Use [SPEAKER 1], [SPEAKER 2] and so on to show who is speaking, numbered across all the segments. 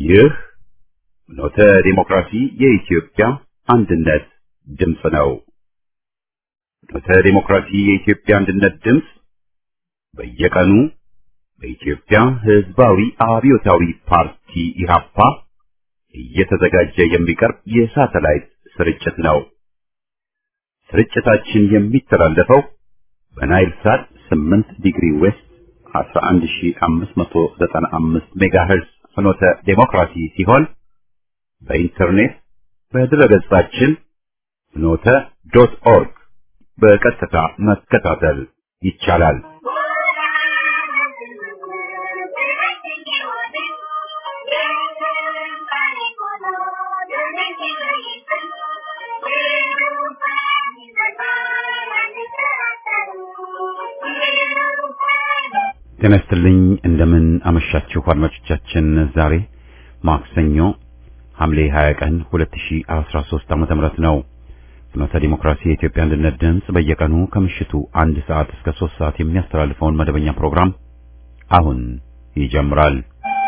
[SPEAKER 1] ይህ ኖተ ዲሞክራሲ የኢትዮጵያ አንድነት ድምፅ ነው። ኖተ ዲሞክራሲ የኢትዮጵያ አንድነት ድምፅ በየቀኑ በኢትዮጵያ ሕዝባዊ አብዮታዊ ፓርቲ ኢህአፓ እየተዘጋጀ የሚቀርብ የሳተላይት ስርጭት ነው። ስርጭታችን የሚተላለፈው በናይል ሳት 8 ዲግሪ ዌስት 11595 ሜጋሄርዝ ፍኖተ ዴሞክራሲ ሲሆን በኢንተርኔት በድረገጻችን ፍኖተ ዶት ኦርግ በቀጥታ መከታተል ይቻላል። ጤና ይስጥልኝ እንደምን አመሻችሁ አድማጮቻችን። ዛሬ ማክሰኞ ሐምሌ 20 ቀን 2013 ዓመተ ምህረት ነው። ፍኖተ ዲሞክራሲ የኢትዮጵያ አንድነት ድምፅ በየቀኑ ከምሽቱ አንድ ሰዓት እስከ 3 ሰዓት የሚያስተላልፈውን መደበኛ ፕሮግራም አሁን ይጀምራል።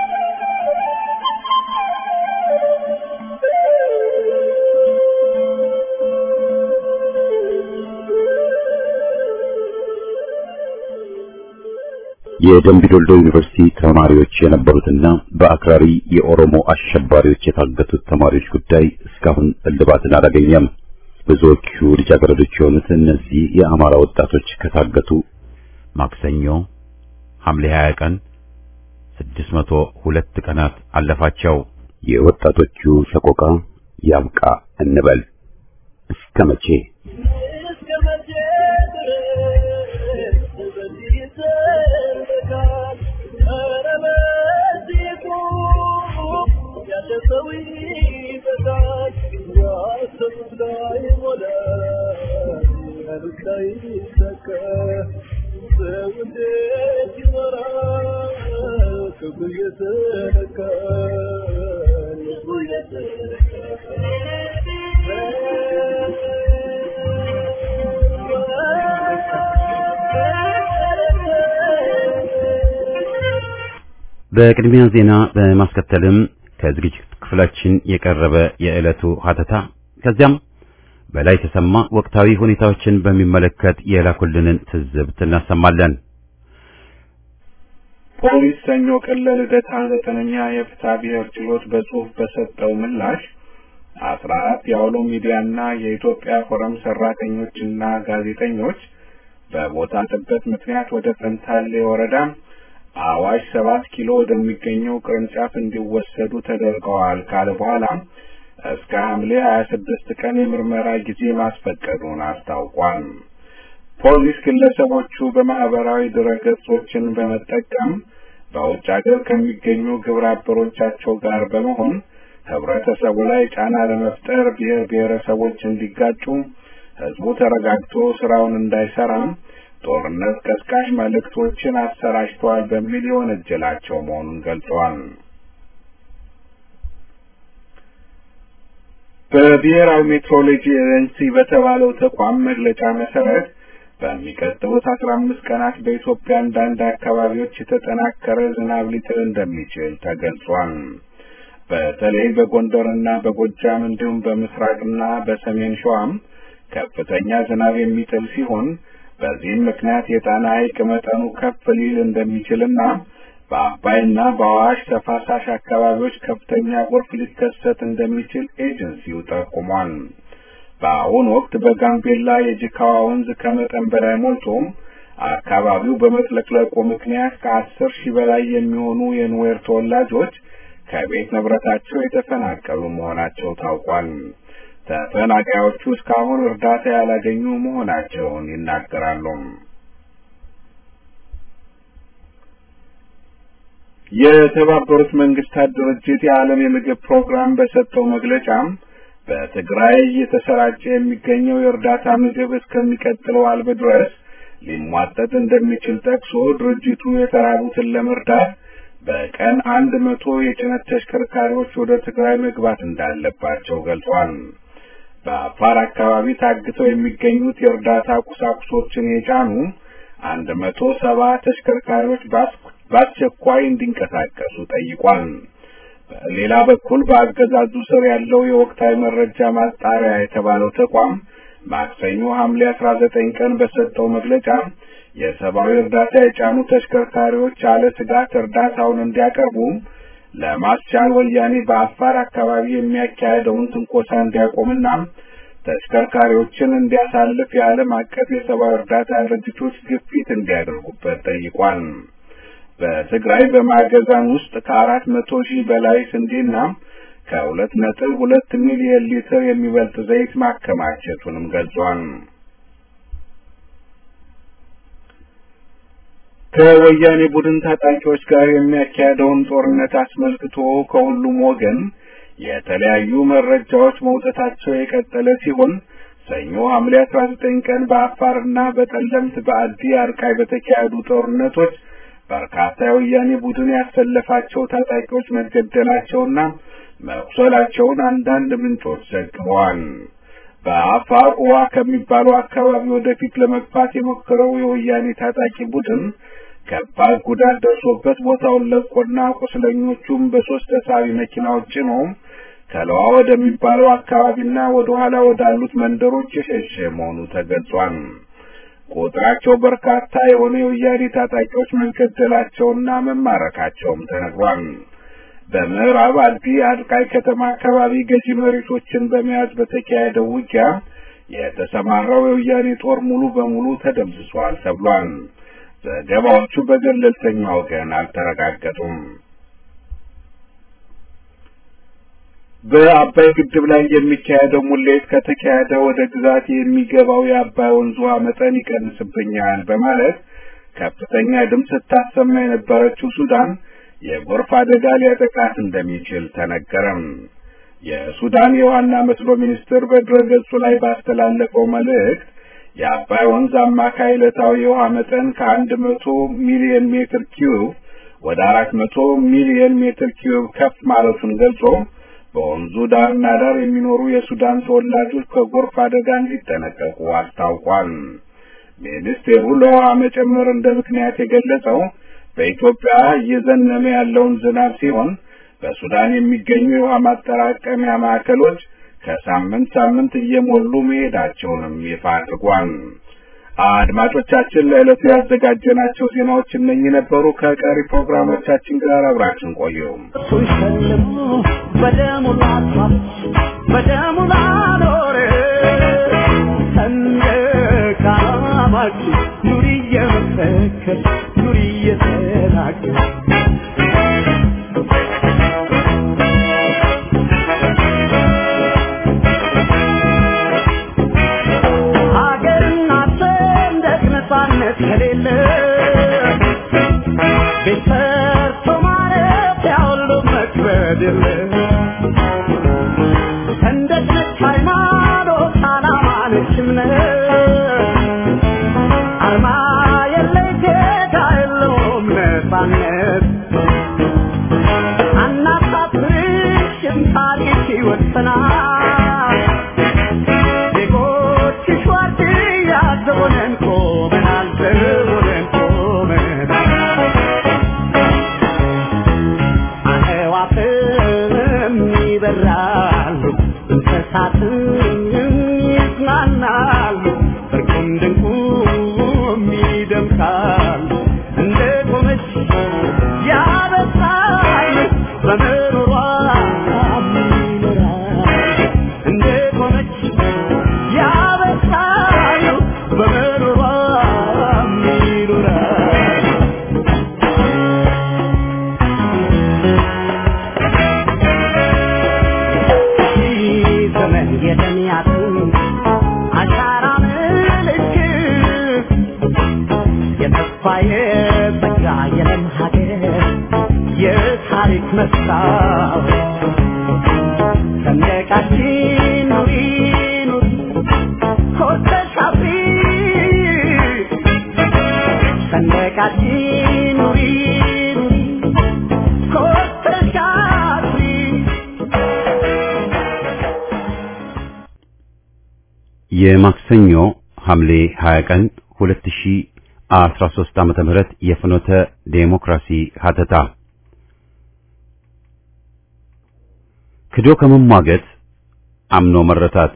[SPEAKER 1] የደምቢዶልዶ ዩኒቨርሲቲ ተማሪዎች የነበሩትና በአክራሪ የኦሮሞ አሸባሪዎች የታገቱት ተማሪዎች ጉዳይ እስካሁን እልባትን አላገኘም። ብዙዎቹ ልጃገረዶች የሆኑት እነዚህ የአማራ ወጣቶች ከታገቱ ማክሰኞ ሐምሌ 20 ቀን 602 ቀናት አለፋቸው። የወጣቶቹ ሰቆቃ ያብቃ እንበል እስከ መቼ? በቅድሚያ ዜና በማስከተልም ከዝግጅት ክፍላችን የቀረበ የዕለቱ ሀተታ ከዚያም በላይ ተሰማ ወቅታዊ ሁኔታዎችን በሚመለከት የላኩልንን ትዝብት እናሰማለን።
[SPEAKER 2] ፖሊስ ሰኞ ቀን ለልደታ ዘጠነኛ የፍትሐ ብሔር ችሎት በጽሁፍ በሰጠው ምላሽ አስራ አራት የአውሎ ሚዲያና የኢትዮጵያ ፎረም ሰራተኞችና ጋዜጠኞች በቦታ ጥበት ምክንያት ወደ ፈንታሌ ወረዳ አዋሽ ሰባት ኪሎ ወደሚገኘው ቅርንጫፍ እንዲወሰዱ ተደርገዋል ካለ በኋላ እስከ ሐምሌ ሀያ ስድስት ቀን የምርመራ ጊዜ ማስፈቀዱን አስታውቋል። ፖሊስ ግለሰቦቹ በማህበራዊ ድረገጾችን በመጠቀም በውጭ ሀገር ከሚገኙ ግብረ አበሮቻቸው ጋር በመሆን ህብረተሰቡ ላይ ጫና ለመፍጠር ብሔር ብሔረሰቦች እንዲጋጩ፣ ህዝቡ ተረጋግቶ ስራውን እንዳይሰራ ጦርነት ቀስቃሽ መልእክቶችን አሰራጭተዋል በሚል የወነጀላቸው መሆኑን ገልጸዋል። በብሔራዊ ሜትሮሎጂ ኤጀንሲ በተባለው ተቋም መግለጫ መሰረት በሚቀጥሉት አስራ አምስት ቀናት በኢትዮጵያ አንዳንድ አካባቢዎች የተጠናከረ ዝናብ ሊጥል እንደሚችል ተገልጿል። በተለይ በጎንደርና በጎጃም እንዲሁም በምስራቅና በሰሜን ሸዋም ከፍተኛ ዝናብ የሚጥል ሲሆን በዚህም ምክንያት የጣና ሐይቅ መጠኑ ከፍ ሊል እንደሚችልና በአባይና በአዋሽ ተፋሳሽ አካባቢዎች ከፍተኛ ጎርፍ ሊከሰት እንደሚችል ኤጀንሲው ጠቁሟል። በአሁኑ ወቅት በጋምቤላ የጅካዋ ወንዝ ከመጠን በላይ ሞልቶም አካባቢው በመጥለቅለቁ ምክንያት ከአስር ሺህ በላይ የሚሆኑ የኑዌር ተወላጆች ከቤት ንብረታቸው የተፈናቀሉ መሆናቸው ታውቋል። ተፈናቃዮቹ እስካሁን እርዳታ ያላገኙ መሆናቸውን ይናገራሉ። የተባበሩት መንግስታት ድርጅት የዓለም የምግብ ፕሮግራም በሰጠው መግለጫም በትግራይ እየተሰራጨ የሚገኘው የእርዳታ ምግብ እስከሚቀጥለው አልብ ድረስ ሊሟጠጥ እንደሚችል ጠቅሶ ድርጅቱ የተራቡትን ለመርዳት በቀን አንድ መቶ የጭነት ተሽከርካሪዎች ወደ ትግራይ መግባት እንዳለባቸው ገልጿል። በአፋር አካባቢ ታግተው የሚገኙት የእርዳታ ቁሳቁሶችን የጫኑ አንድ መቶ ሰባ ተሽከርካሪዎች በአስቸኳይ እንዲንቀሳቀሱ ጠይቋል። በሌላ በኩል በአገዛዙ ስር ያለው የወቅታዊ መረጃ ማጣሪያ የተባለው ተቋም ማክሰኞ ሐምሌ አስራ ዘጠኝ ቀን በሰጠው መግለጫ የሰብአዊ እርዳታ የጫኑ ተሽከርካሪዎች አለ ስጋት እርዳታውን እንዲያቀርቡ ለማስቻል ወያኔ በአፋር አካባቢ የሚያካሄደውን ትንኮሳ እንዲያቆምና ተሽከርካሪዎችን እንዲያሳልፍ የዓለም አቀፍ የሰብአዊ እርዳታ ድርጅቶች ግፊት እንዲያደርጉበት ጠይቋል። በትግራይ በማገዛን ውስጥ ከአራት መቶ ሺህ በላይ ስንዴና ከሁለት ነጥብ ሁለት ሚሊዮን ሊትር የሚበልጥ ዘይት ማከማቸቱንም ገልጿል። ከወያኔ ቡድን ታጣቂዎች ጋር የሚያካሄደውን ጦርነት አስመልክቶ ከሁሉም ወገን የተለያዩ መረጃዎች መውጣታቸው የቀጠለ ሲሆን ሰኞ ሐምሌ አስራ ዘጠኝ ቀን በአፋርና በጠለምት በአዲ አርቃይ በተካሄዱ ጦርነቶች በርካታ የወያኔ ቡድን ያሰለፋቸው ታጣቂዎች መገደላቸውና መቁሰላቸውን አንዳንድ ምንጮች ዘግበዋል። በአፋር ኡዋ ከሚባለው አካባቢ ወደፊት ለመግፋት የሞከረው የወያኔ ታጣቂ ቡድን ከባድ ጉዳት ደርሶበት ቦታውን ለቆና ቁስለኞቹም በሶስት ተሳቢ መኪናዎች ጭኖ ከለዋ ወደሚባለው አካባቢና ወደ ኋላ ወዳሉት መንደሮች የሸሸ መሆኑ ተገልጿል። ቁጥራቸው በርካታ የሆነ የወያኔ ታጣቂዎች መገደላቸውና መማረካቸውም ተነግሯል። በምዕራብ አዲ አድቃይ ከተማ አካባቢ ገዢ መሬቶችን በመያዝ በተካሄደው ውጊያ የተሰማራው የወያኔ ጦር ሙሉ በሙሉ ተደምስሷል ተብሏል። ዘገባዎቹ በገለልተኛ ወገን አልተረጋገጡም። በአባይ ግድብ ላይ የሚካሄደው ሙሌት ከተካሄደ ወደ ግዛት የሚገባው የአባይ ወንዝ ውሃ መጠን ይቀንስብኛል በማለት ከፍተኛ ድምፅ ስታሰማ የነበረችው ሱዳን የጎርፍ አደጋ ሊያጠቃት እንደሚችል ተነገረም። የሱዳን የውሃና መስኖ ሚኒስትር በድረገጹ ላይ ባስተላለፈው መልእክት የአባይ ወንዝ አማካይ ዕለታዊ የውሃ መጠን ከአንድ መቶ ሚሊዮን ሜትር ኪዩብ ወደ አራት መቶ ሚሊዮን ሜትር ኪዩብ ከፍ ማለቱን ገልጾ በወንዙ ዳርና ዳር የሚኖሩ የሱዳን ተወላጆች ከጎርፍ አደጋ እንዲጠነቀቁ አስታውቋል። ሚኒስቴሩ ለውሃ መጨመር እንደ ምክንያት የገለጸው በኢትዮጵያ እየዘነበ ያለውን ዝናብ ሲሆን በሱዳን የሚገኙ የውሃ ማጠራቀሚያ ማዕከሎች ከሳምንት ሳምንት እየሞሉ መሄዳቸውንም ይፋ አድርጓል። አድማጮቻችን ለዕለቱ ያዘጋጀናቸው ዜናዎች እነኚህ ነበሩ። ከቀሪ ፕሮግራሞቻችን ጋር አብራችን ቆዩ።
[SPEAKER 3] በደሙ ላጥፋት በደሙ ላኖር ሰንደቅ ዓላማችን ኑሪ እየመሰከር ኑሪ እየተናገር ሀገርና ሰንደቅ ነፃነት ከሌለ ቤት ሰርቶ ማረፊያ ሁሉ መክበድ የለ ሰንደቅ ነች ሃይማኖት ዓላማ ነች እምነት አርማ የለይ ጌታ የለውም ነፃነት አናሳፍርሽም ታሪክ ይወሰናል ዜጎችሽ ዋርድያ ዘቦነን ቆመናል ዘቦነን ቆመናል አዕዋፍም ይበራሉ እንስሳትም ይዝናናሉ እርቁም ድንቁም ይደምቃሉ እንደ ቆመች ያበሳል በምሮሯ ይኖራል እንደ ቆመች ያበሳል በምሮሯ ይኖራል ዘመን የተሚያትን አሻራ ምልክት የተስፋ የጸጋ የለም ሀገር የታሪክ መስታወት ሰንደቃችን ኑሪ ኑሪ ኮርተሽ አብሪ ሰንደቃችን ኑሪ ኑሪ ኮርተሽ አብሪ
[SPEAKER 1] የማክሰኞ ሐምሌ 20 ቀን 2013 ዓመተ ምህረት የፍኖተ ዴሞክራሲ ሀተታ ክዶ ከመሟገት አምኖ መረታት።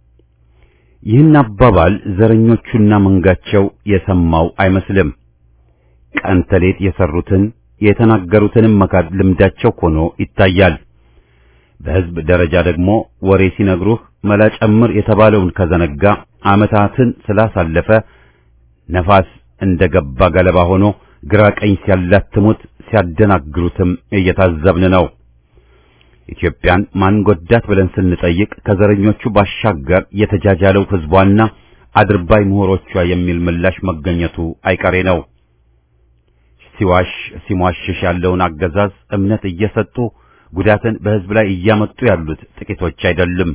[SPEAKER 1] ይህን አባባል ዘረኞቹና መንጋቸው የሰማው አይመስልም። ቀን ተሌት የሰሩትን የተናገሩትንም መካድ ልምዳቸው ሆኖ ይታያል። በሕዝብ ደረጃ ደግሞ ወሬ ሲነግሩህ መላ ጨምር የተባለውን ከዘነጋ ዓመታትን ስላሳለፈ ነፋስ እንደገባ ገለባ ሆኖ ግራ ቀኝ ሲያላትሙት ሲያደናግሩትም እየታዘብን ነው። ኢትዮጵያን ማን ጎዳት ብለን ስንጠይቅ ከዘረኞቹ ባሻገር የተጃጃለው ሕዝቧና አድርባይ ምሁሮቿ የሚል ምላሽ መገኘቱ አይቀሬ ነው። ሲዋሽ ሲሟሽሽ ያለውን አገዛዝ እምነት እየሰጡ ጉዳትን በሕዝብ ላይ እያመጡ ያሉት ጥቂቶች አይደሉም።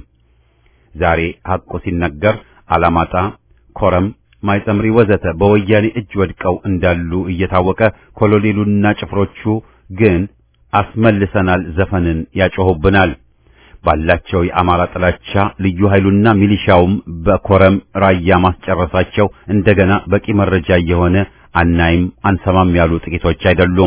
[SPEAKER 1] ዛሬ ሐቁ ሲነገር አላማጣ፣ ኮረም፣ ማይጸምሪ ወዘተ በወያኔ እጅ ወድቀው እንዳሉ እየታወቀ ኮሎኔሉና ጭፍሮቹ ግን አስመልሰናል ዘፈንን ያጮሁብናል። ባላቸው የአማራ ጥላቻ ልዩ ኃይሉና ሚሊሻውም በኮረም ራያ ማስጨረሳቸው እንደገና በቂ መረጃ እየሆነ አናይም አንሰማም ያሉ ጥቂቶች አይደሉም።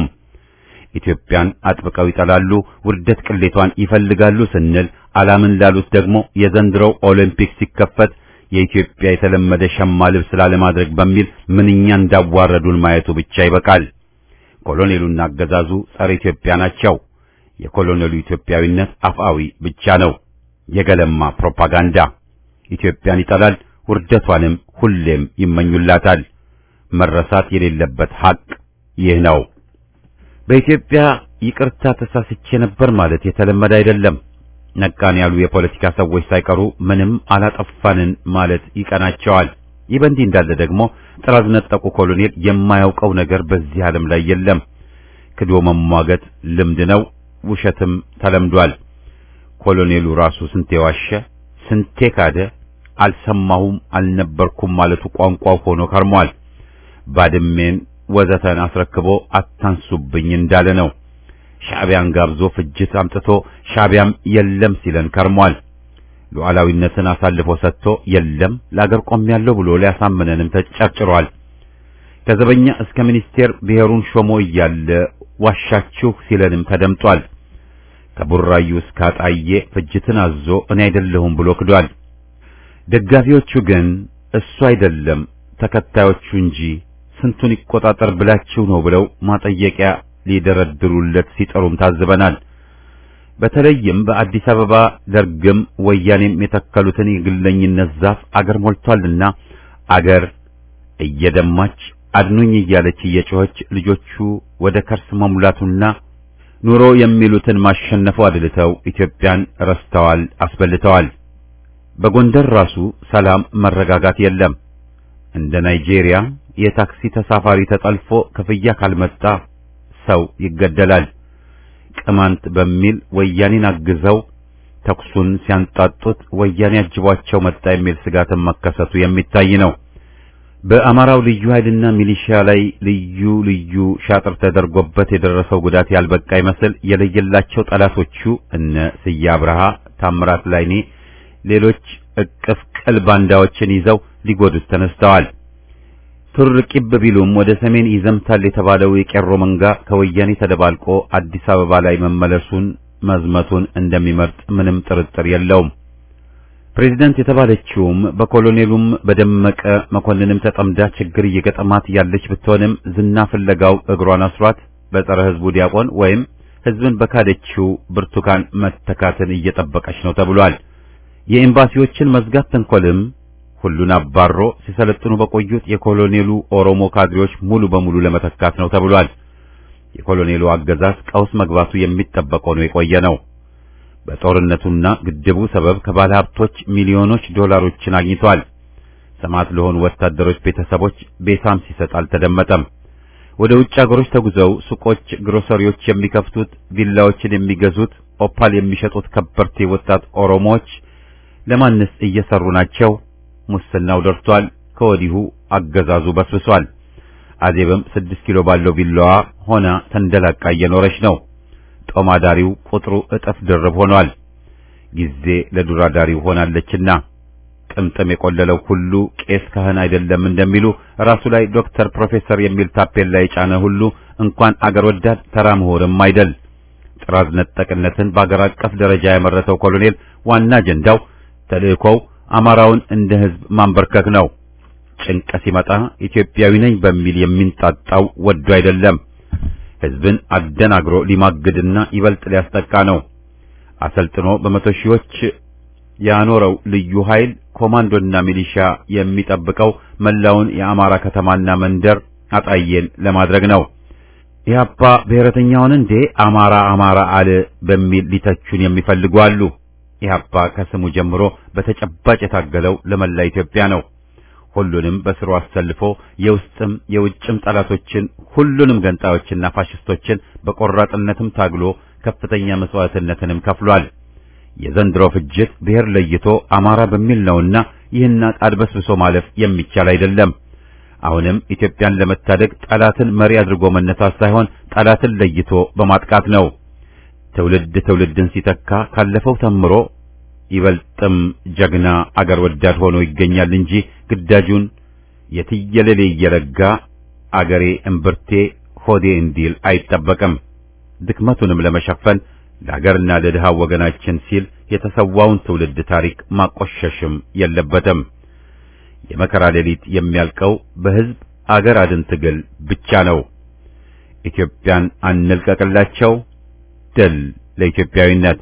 [SPEAKER 1] ኢትዮጵያን አጥብቀው ይጠላሉ፣ ውርደት ቅሌቷን ይፈልጋሉ ስንል አላምን ላሉት ደግሞ የዘንድሮው ኦሎምፒክ ሲከፈት የኢትዮጵያ የተለመደ ሸማ ልብስ ላለማድረግ በሚል ምንኛ እንዳዋረዱን ማየቱ ብቻ ይበቃል። ኮሎኔሉና አገዛዙ ጸረ ኢትዮጵያ ናቸው። የኮሎኔሉ ኢትዮጵያዊነት አፍአዊ ብቻ ነው፣ የገለማ ፕሮፓጋንዳ። ኢትዮጵያን ይጠላል፣ ውርደቷንም ሁሌም ይመኙላታል። መረሳት የሌለበት ሐቅ ይህ ነው። በኢትዮጵያ ይቅርታ ተሳስቼ ነበር ማለት የተለመደ አይደለም። ነቃን ያሉ የፖለቲካ ሰዎች ሳይቀሩ ምንም አላጠፋንን ማለት ይቀናቸዋል። ይህ በእንዲህ እንዳለ ደግሞ ጥራዝ ነጠቁ ኮሎኔል የማያውቀው ነገር በዚህ ዓለም ላይ የለም። ክዶ መሟገት ልምድ ነው፣ ውሸትም ተለምዷል። ኮሎኔሉ ራሱ ስንቴ ዋሸ፣ ስንቴ ካደ፣ አልሰማሁም አልነበርኩም ማለቱ ቋንቋው ሆኖ ከርሟል። ባድሜን ወዘተን አስረክቦ አታንሱብኝ እንዳለ ነው። ሻዕቢያን ጋብዞ ፍጅት አምጥቶ ሻዕቢያም የለም ሲለን ከርሟል። ሉዓላዊነትን አሳልፎ ሰጥቶ የለም ለአገር ቆሜያለሁ ብሎ ሊያሳምነንም ተጨርጭሯል። ከዘበኛ እስከ ሚኒስቴር ብሔሩን ሾሞ እያለ ዋሻችሁ ሲለንም ተደምጧል። ከቡራዩ እስከ አጣዬ ፍጅትን አዞ እኔ አይደለሁም ብሎ ክዷል። ደጋፊዎቹ ግን እሱ አይደለም ተከታዮቹ እንጂ ስንቱን ይቆጣጠር ብላችሁ ነው ብለው ማጠየቂያ ሊደረድሩለት ሲጠሩም ታዝበናል። በተለይም በአዲስ አበባ ደርግም ወያኔም የተከሉትን የግለኝነት ዛፍ አገር ሞልቷልና አገር እየደማች አድኑኝ እያለች እየጮኸች ልጆቹ ወደ ከርስ መሙላቱና ኑሮ የሚሉትን ማሸነፉ አድልተው ኢትዮጵያን ረስተዋል፣ አስበልተዋል። በጎንደር ራሱ ሰላም፣ መረጋጋት የለም። እንደ ናይጄሪያ የታክሲ ተሳፋሪ ተጠልፎ ክፍያ ካልመጣ ሰው ይገደላል። ቅማንት በሚል ወያኔን አግዘው ተኩሱን ሲያንጣጡት ወያኔ አጅቧቸው መጣ የሚል ስጋትን መከሰቱ የሚታይ ነው። በአማራው ልዩ ኃይልና ሚሊሺያ ላይ ልዩ ልዩ ሻጥር ተደርጎበት የደረሰው ጉዳት ያልበቃ ይመስል የለየላቸው ጠላቶቹ እነ ስዬ አብርሃ፣ ታምራት ላይኔ፣ ሌሎች እቅፍ ቅል ባንዳዎችን ይዘው ሊጎዱት ተነስተዋል። ቱር ቂብ ቢሉም ወደ ሰሜን ይዘምታል የተባለው የቄሮ መንጋ ከወያኔ ተደባልቆ አዲስ አበባ ላይ መመለሱን መዝመቱን እንደሚመርጥ ምንም ጥርጥር የለውም። ፕሬዚደንት የተባለችውም በኮሎኔሉም በደመቀ መኮንንም ተጠምዳ ችግር እየገጠማት ያለች ብትሆንም ዝና ፍለጋው እግሯን አስሯት በጸረ ሕዝቡ ዲያቆን ወይም ሕዝብን በካደችው ብርቱካን መተካትን እየጠበቀች ነው ተብሏል። የኤምባሲዎችን መዝጋት ተንኮልም ሁሉን አባሮ ሲሰለጥኑ በቆዩት የኮሎኔሉ ኦሮሞ ካድሬዎች ሙሉ በሙሉ ለመተካት ነው ተብሏል። የኮሎኔሉ አገዛዝ ቀውስ መግባቱ የሚጠበቅ ሆኖ የቆየ ነው። በጦርነቱና ግድቡ ሰበብ ከባለ ሀብቶች ሚሊዮኖች ዶላሮችን አግኝቷል። ሰማዕት ለሆኑ ወታደሮች ቤተሰቦች ቤሳም ሲሰጥ አልተደመጠም። ወደ ውጭ አገሮች ተጉዘው ሱቆች፣ ግሮሰሪዎች የሚከፍቱት፣ ቪላዎችን የሚገዙት፣ ኦፓል የሚሸጡት ከበርቴ ወጣት ኦሮሞዎች ለማንስ እየሰሩ ናቸው? ሙስናው ደርቷል። ከወዲሁ አገዛዙ በስብሷል። አዜብም ስድስት ኪሎ ባለው ቪላዋ ሆና ተንደላቃ እየኖረች ነው። ጦማዳሪው ቁጥሩ እጥፍ ድርብ ሆኗል። ጊዜ ለዱራዳሪው ሆናለችና ጥምጥም የቆለለው ሁሉ ቄስ ካህን አይደለም እንደሚሉ ራሱ ላይ ዶክተር፣ ፕሮፌሰር የሚል ታፔላ የጫነ ሁሉ እንኳን አገር ወዳድ ተራ ምሁርም አይደል። ጥራዝ ነጠቅነትን በአገር አቀፍ ደረጃ ያመረተው ኮሎኔል ዋና አጀንዳው ተልእኮው አማራውን እንደ ሕዝብ ማንበርከክ ነው። ጭንቅ ሲመጣ ኢትዮጵያዊ ነኝ በሚል የሚንጣጣው ወዶ አይደለም። ሕዝብን አደናግሮ ሊማግድና ይበልጥ ሊያስጠቃ ነው። አሰልጥኖ በመቶ ሺዎች ያኖረው ልዩ ኃይል ኮማንዶና ሚሊሻ የሚጠብቀው መላውን የአማራ ከተማና መንደር አጣየን ለማድረግ ነው። ኢህአፓ ብሔረተኛውን እንዴ አማራ አማራ አለ በሚል ሊተቹን የሚፈልጉ አሉ። ኢህአፓ ከስሙ ጀምሮ በተጨባጭ የታገለው ለመላ ኢትዮጵያ ነው። ሁሉንም በስሩ አሰልፎ የውስጥም የውጭም ጠላቶችን ሁሉንም ገንጣዮችና ፋሽስቶችን በቆራጥነትም ታግሎ ከፍተኛ መስዋዕትነትንም ከፍሏል። የዘንድሮ ፍጅት ብሔር ለይቶ አማራ በሚል ነውና ይህን አድበስብሶ ማለፍ የሚቻል አይደለም። አሁንም ኢትዮጵያን ለመታደግ ጠላትን መሪ አድርጎ መነሳት ሳይሆን ጠላትን ለይቶ በማጥቃት ነው። ትውልድ ትውልድን ሲተካ ካለፈው ተምሮ ይበልጥም ጀግና አገር ወዳድ ሆኖ ይገኛል እንጂ ግዳጁን የትየለሌ እየረጋ አገሬ እምብርቴ ሆዴ እንዲል አይጠበቅም። ድክመቱንም ለመሸፈን ለአገርና ለድሃው ወገናችን ሲል የተሰዋውን ትውልድ ታሪክ ማቆሸሽም የለበትም። የመከራ ሌሊት የሚያልቀው በሕዝብ አገር አድን ትግል ብቻ ነው። ኢትዮጵያን አንልቀቅላቸው። ድል ለኢትዮጵያዊነት።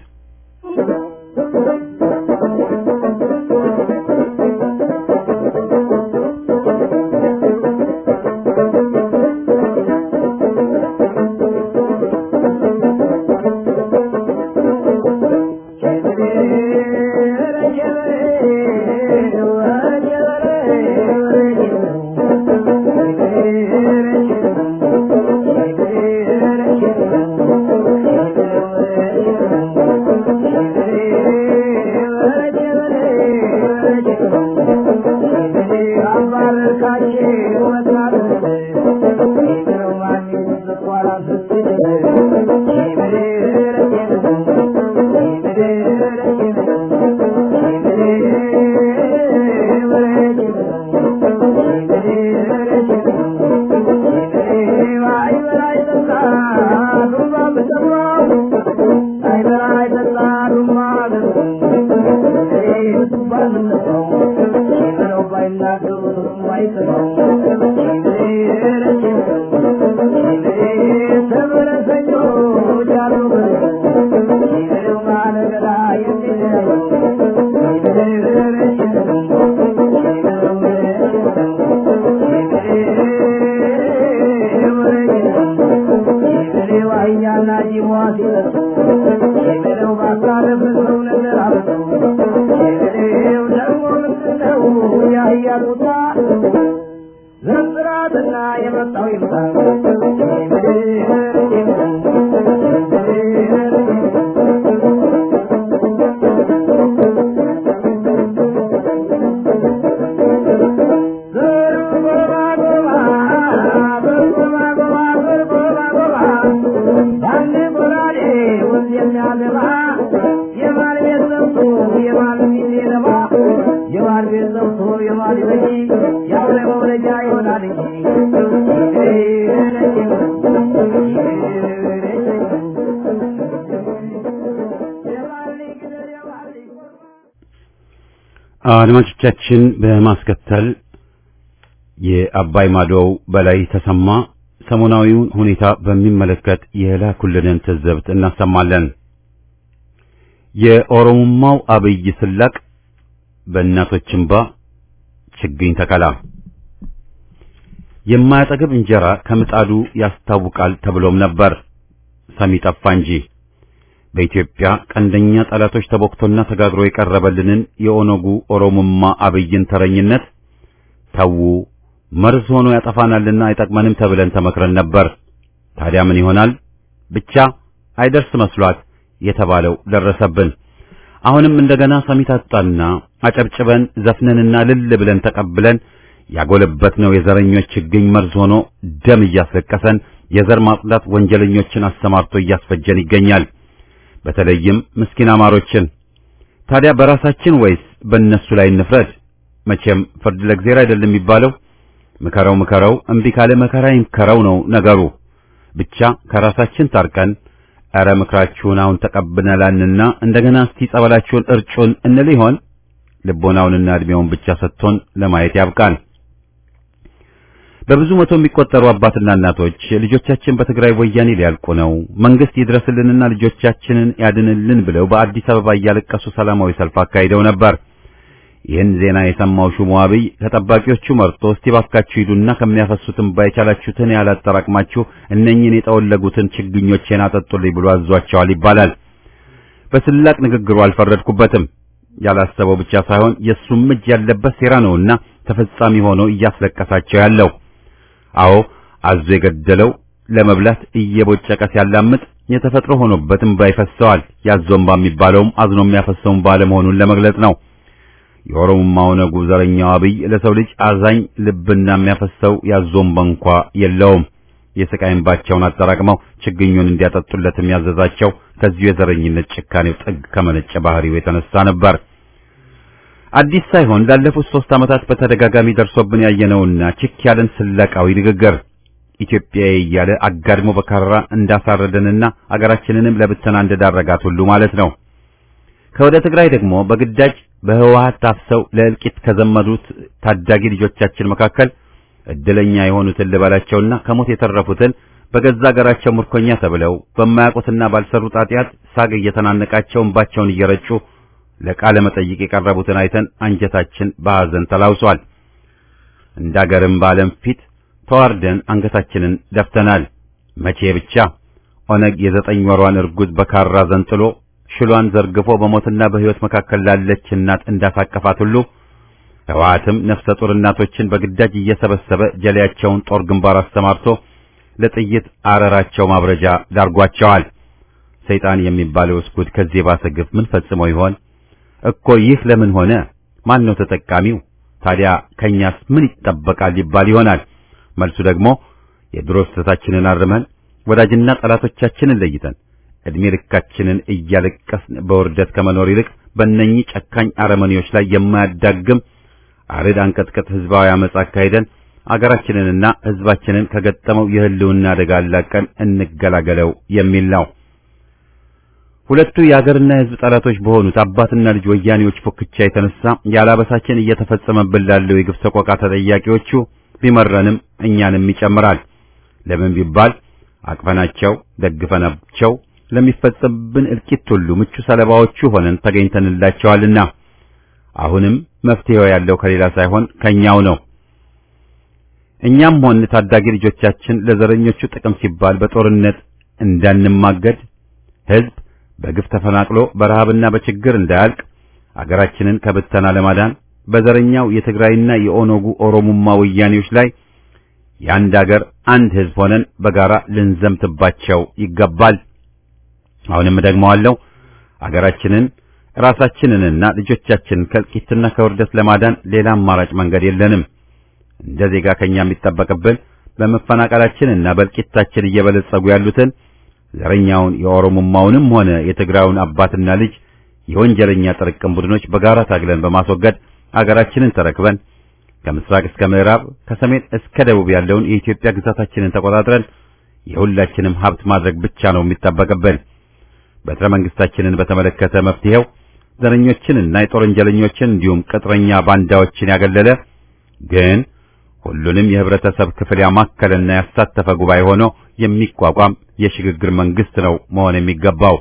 [SPEAKER 1] አድማጮቻችን በማስከተል የአባይ ማዶው በላይ ተሰማ ሰሞናዊውን ሁኔታ በሚመለከት የላኩልንን ትዝብት እናሰማለን። የኦሮሞማው አብይ ስላቅ በእናቶች እንባ ችግኝ ተከላ የማያጠግብ እንጀራ ከምጣዱ ያስታውቃል ተብሎም ነበር። ሰሚ ጠፋ እንጂ በኢትዮጵያ ቀንደኛ ጠላቶች ተቦክቶና ተጋግሮ የቀረበልንን የኦነጉ ኦሮሞማ አብይን ተረኝነት ተዉ መርዝ ሆኖ ያጠፋናልና አይጠቅመንም ተብለን ተመክረን ነበር። ታዲያ ምን ይሆናል? ብቻ አይደርስ መስሏት የተባለው ደረሰብን። አሁንም እንደገና ሰሚ ታጣና አጨብጭበን ዘፍነንና ልል ብለን ተቀብለን ያጎለበትነው የዘረኞች ችግኝ መርዝ ሆኖ ደም እያስለቀሰን የዘር ማጽዳት ወንጀለኞችን አሰማርቶ እያስፈጀን ይገኛል። በተለይም ምስኪን አማሮችን። ታዲያ በራሳችን ወይስ በእነሱ ላይ እንፍረድ? መቼም ፍርድ ለእግዚአብሔር አይደለም የሚባለው። ምከረው ምከረው እምቢ ካለ መከራ ይምከረው ነው ነገሩ። ብቻ ከራሳችን ታርቀን ኧረ ምክራችሁን አሁን ተቀብለናልና እንደገና እስቲ ጸበላችሁን እርጩን እንል ይሆን? ልቦናውንና እድሜውን ብቻ ሰጥቶን ለማየት ያብቃን። በብዙ መቶ የሚቆጠሩ አባትና እናቶች ልጆቻችን በትግራይ ወያኔ ሊያልቁ ነው፣ መንግስት ይድረስልንና ልጆቻችንን ያድንልን ብለው በአዲስ አበባ እያለቀሱ ሰላማዊ ሰልፍ አካሂደው ነበር። ይህን ዜና የሰማው ሹሙ አብይ ከጠባቂዎቹ መርጦ እስቲ ባካችሁ ሂዱና ከሚያፈሱትም ባይቻላችሁትን ያህል አጠራቅማችሁ እነኝህን የጠወለጉትን ችግኞቼን አጠጡልኝ ብሎ አዟቸዋል ይባላል። በስላቅ ንግግሩ አልፈረድኩበትም። ያላሰበው ብቻ ሳይሆን የእሱም እጅ ያለበት ሴራ ነውና ተፈጻሚ ሆኖ እያስለቀሳቸው ያለው። አዎ አዞ የገደለው ለመብላት እየቦጨቀ ሲያላምጥ የተፈጥሮ ሆኖበት እምባ ይፈሰዋል። ያዞ እምባ የሚባለውም አዝኖ የሚያፈሰው እምባ ለመሆኑን ለመግለጽ ነው። የኦሮሞማው ነጉ ዘረኛው አብይ ለሰው ልጅ አዛኝ ልብና የሚያፈሰው ያዞ እምባ እንኳ የለውም። የስቃይ እንባቸውን አጠራቅመው ችግኙን እንዲያጠጡለት የሚያዘዛቸው ከዚሁ የዘረኝነት ጭካኔው ጥግ ከመነጨ ባህሪው የተነሳ ነበር። አዲስ ሳይሆን ላለፉት ሶስት ዓመታት በተደጋጋሚ ደርሶብን ያየነውና ችክ ያለን ስላቃዊ ንግግር ኢትዮጵያዊ እያለ አጋድሞ በካራ እንዳሳረደንና አገራችንንም ለብተና እንደዳረጋት ሁሉ ማለት ነው። ከወደ ትግራይ ደግሞ በግዳጅ በህወሓት ታፍሰው ለእልቂት ከዘመዱት ታዳጊ ልጆቻችን መካከል እድለኛ የሆኑትን ልበላቸውና ከሞት የተረፉትን በገዛ አገራቸው ምርኮኛ ተብለው በማያውቁትና ባልሰሩት ኃጢአት ሳግ እየተናነቃቸው እንባቸውን እየረጩ ለቃለ መጠይቅ የቀረቡትን አይተን አንጀታችን በሐዘን ተላውሷል። እንደ አገርም በዓለም ፊት ተዋርደን አንገታችንን ደፍተናል። መቼ ብቻ ኦነግ የዘጠኝ ወሯን እርጉዝ በካራ ዘንጥሎ ሽሏን ዘርግፎ በሞትና በሕይወት መካከል ላለች እናት እንዳሳቀፋት ሁሉ ህወሓትም ነፍሰ ጡር እናቶችን በግዳጅ እየሰበሰበ ጀሌያቸውን ጦር ግንባር አስተማርቶ ለጥይት አረራቸው ማብረጃ ዳርጓቸዋል። ሰይጣን የሚባለው እስኩድ ከዚህ የባሰ ግፍ ምን ፈጽሞ ይሆን እኮ? ይህ ለምን ሆነ? ማን ነው ተጠቃሚው? ታዲያ ከኛስ ምን ይጠበቃል ሊባል ይሆናል። መልሱ ደግሞ የድሮ ስህተታችንን አርመን ወዳጅና ጠላቶቻችንን ለይተን እድሜ ልካችንን እያለቀስን በውርደት ከመኖር ይልቅ በእነኚህ ጨካኝ አረመኔዎች ላይ የማያዳግም አርድ አንቀጥቅጥ ህዝባዊ አመጽ አካሂደን አገራችንንና ህዝባችንን ከገጠመው የህልውና አደጋ አላቀን እንገላገለው የሚል ነው። ሁለቱ የአገርና የህዝብ ጠላቶች በሆኑት አባትና ልጅ ወያኔዎች ፉክቻ የተነሳ ያላበሳችን እየተፈጸመብን ላለው የግፍ ሰቆቃ ተጠያቂዎቹ ቢመረንም እኛንም ይጨምራል። ለምን ቢባል አቅፈናቸው ደግፈናቸው ለሚፈጸምብን እልቂት ሁሉ ምቹ ሰለባዎቹ ሆነን ተገኝተንላቸዋልና አሁንም መፍትሄው ያለው ከሌላ ሳይሆን ከኛው ነው። እኛም ሆን ታዳጊ ልጆቻችን ለዘረኞቹ ጥቅም ሲባል በጦርነት እንዳንማገድ ህዝብ በግፍ ተፈናቅሎ በረሃብና በችግር እንዳያልቅ አገራችንን ከብተና ለማዳን በዘረኛው የትግራይና የኦነጉ ኦሮሙማ ወያኔዎች ላይ የአንድ አገር አንድ ህዝብ ሆነን በጋራ ልንዘምትባቸው ይገባል። አሁንም ደግመዋለሁ፣ አገራችንን ራሳችንንና ልጆቻችንን ከእልቂትና ከውርደት ለማዳን ሌላ አማራጭ መንገድ የለንም። እንደ ዜጋ ከኛ የሚጠበቅብን በመፈናቀላችንና በእልቂታችን እየበለጸጉ ያሉትን ዘረኛውን የኦሮሞማውንም ሆነ የትግራዩን አባትና ልጅ የወንጀለኛ ጥርቅም ቡድኖች በጋራ ታግለን በማስወገድ አገራችንን ተረክበን ከምስራቅ እስከ ምዕራብ ከሰሜን እስከ ደቡብ ያለውን የኢትዮጵያ ግዛታችንን ተቆጣጥረን የሁላችንም ሀብት ማድረግ ብቻ ነው የሚጠበቅብን። በትረ መንግስታችንን በተመለከተ መፍትሄው ዘረኞችንና የጦር ወንጀለኞችን እንዲሁም ቅጥረኛ ባንዳዎችን ያገለለ ግን ሁሉንም የህብረተሰብ ክፍል ያማከለና ያሳተፈ ጉባኤ ሆኖ የሚቋቋም የሽግግር መንግስት ነው መሆን የሚገባው።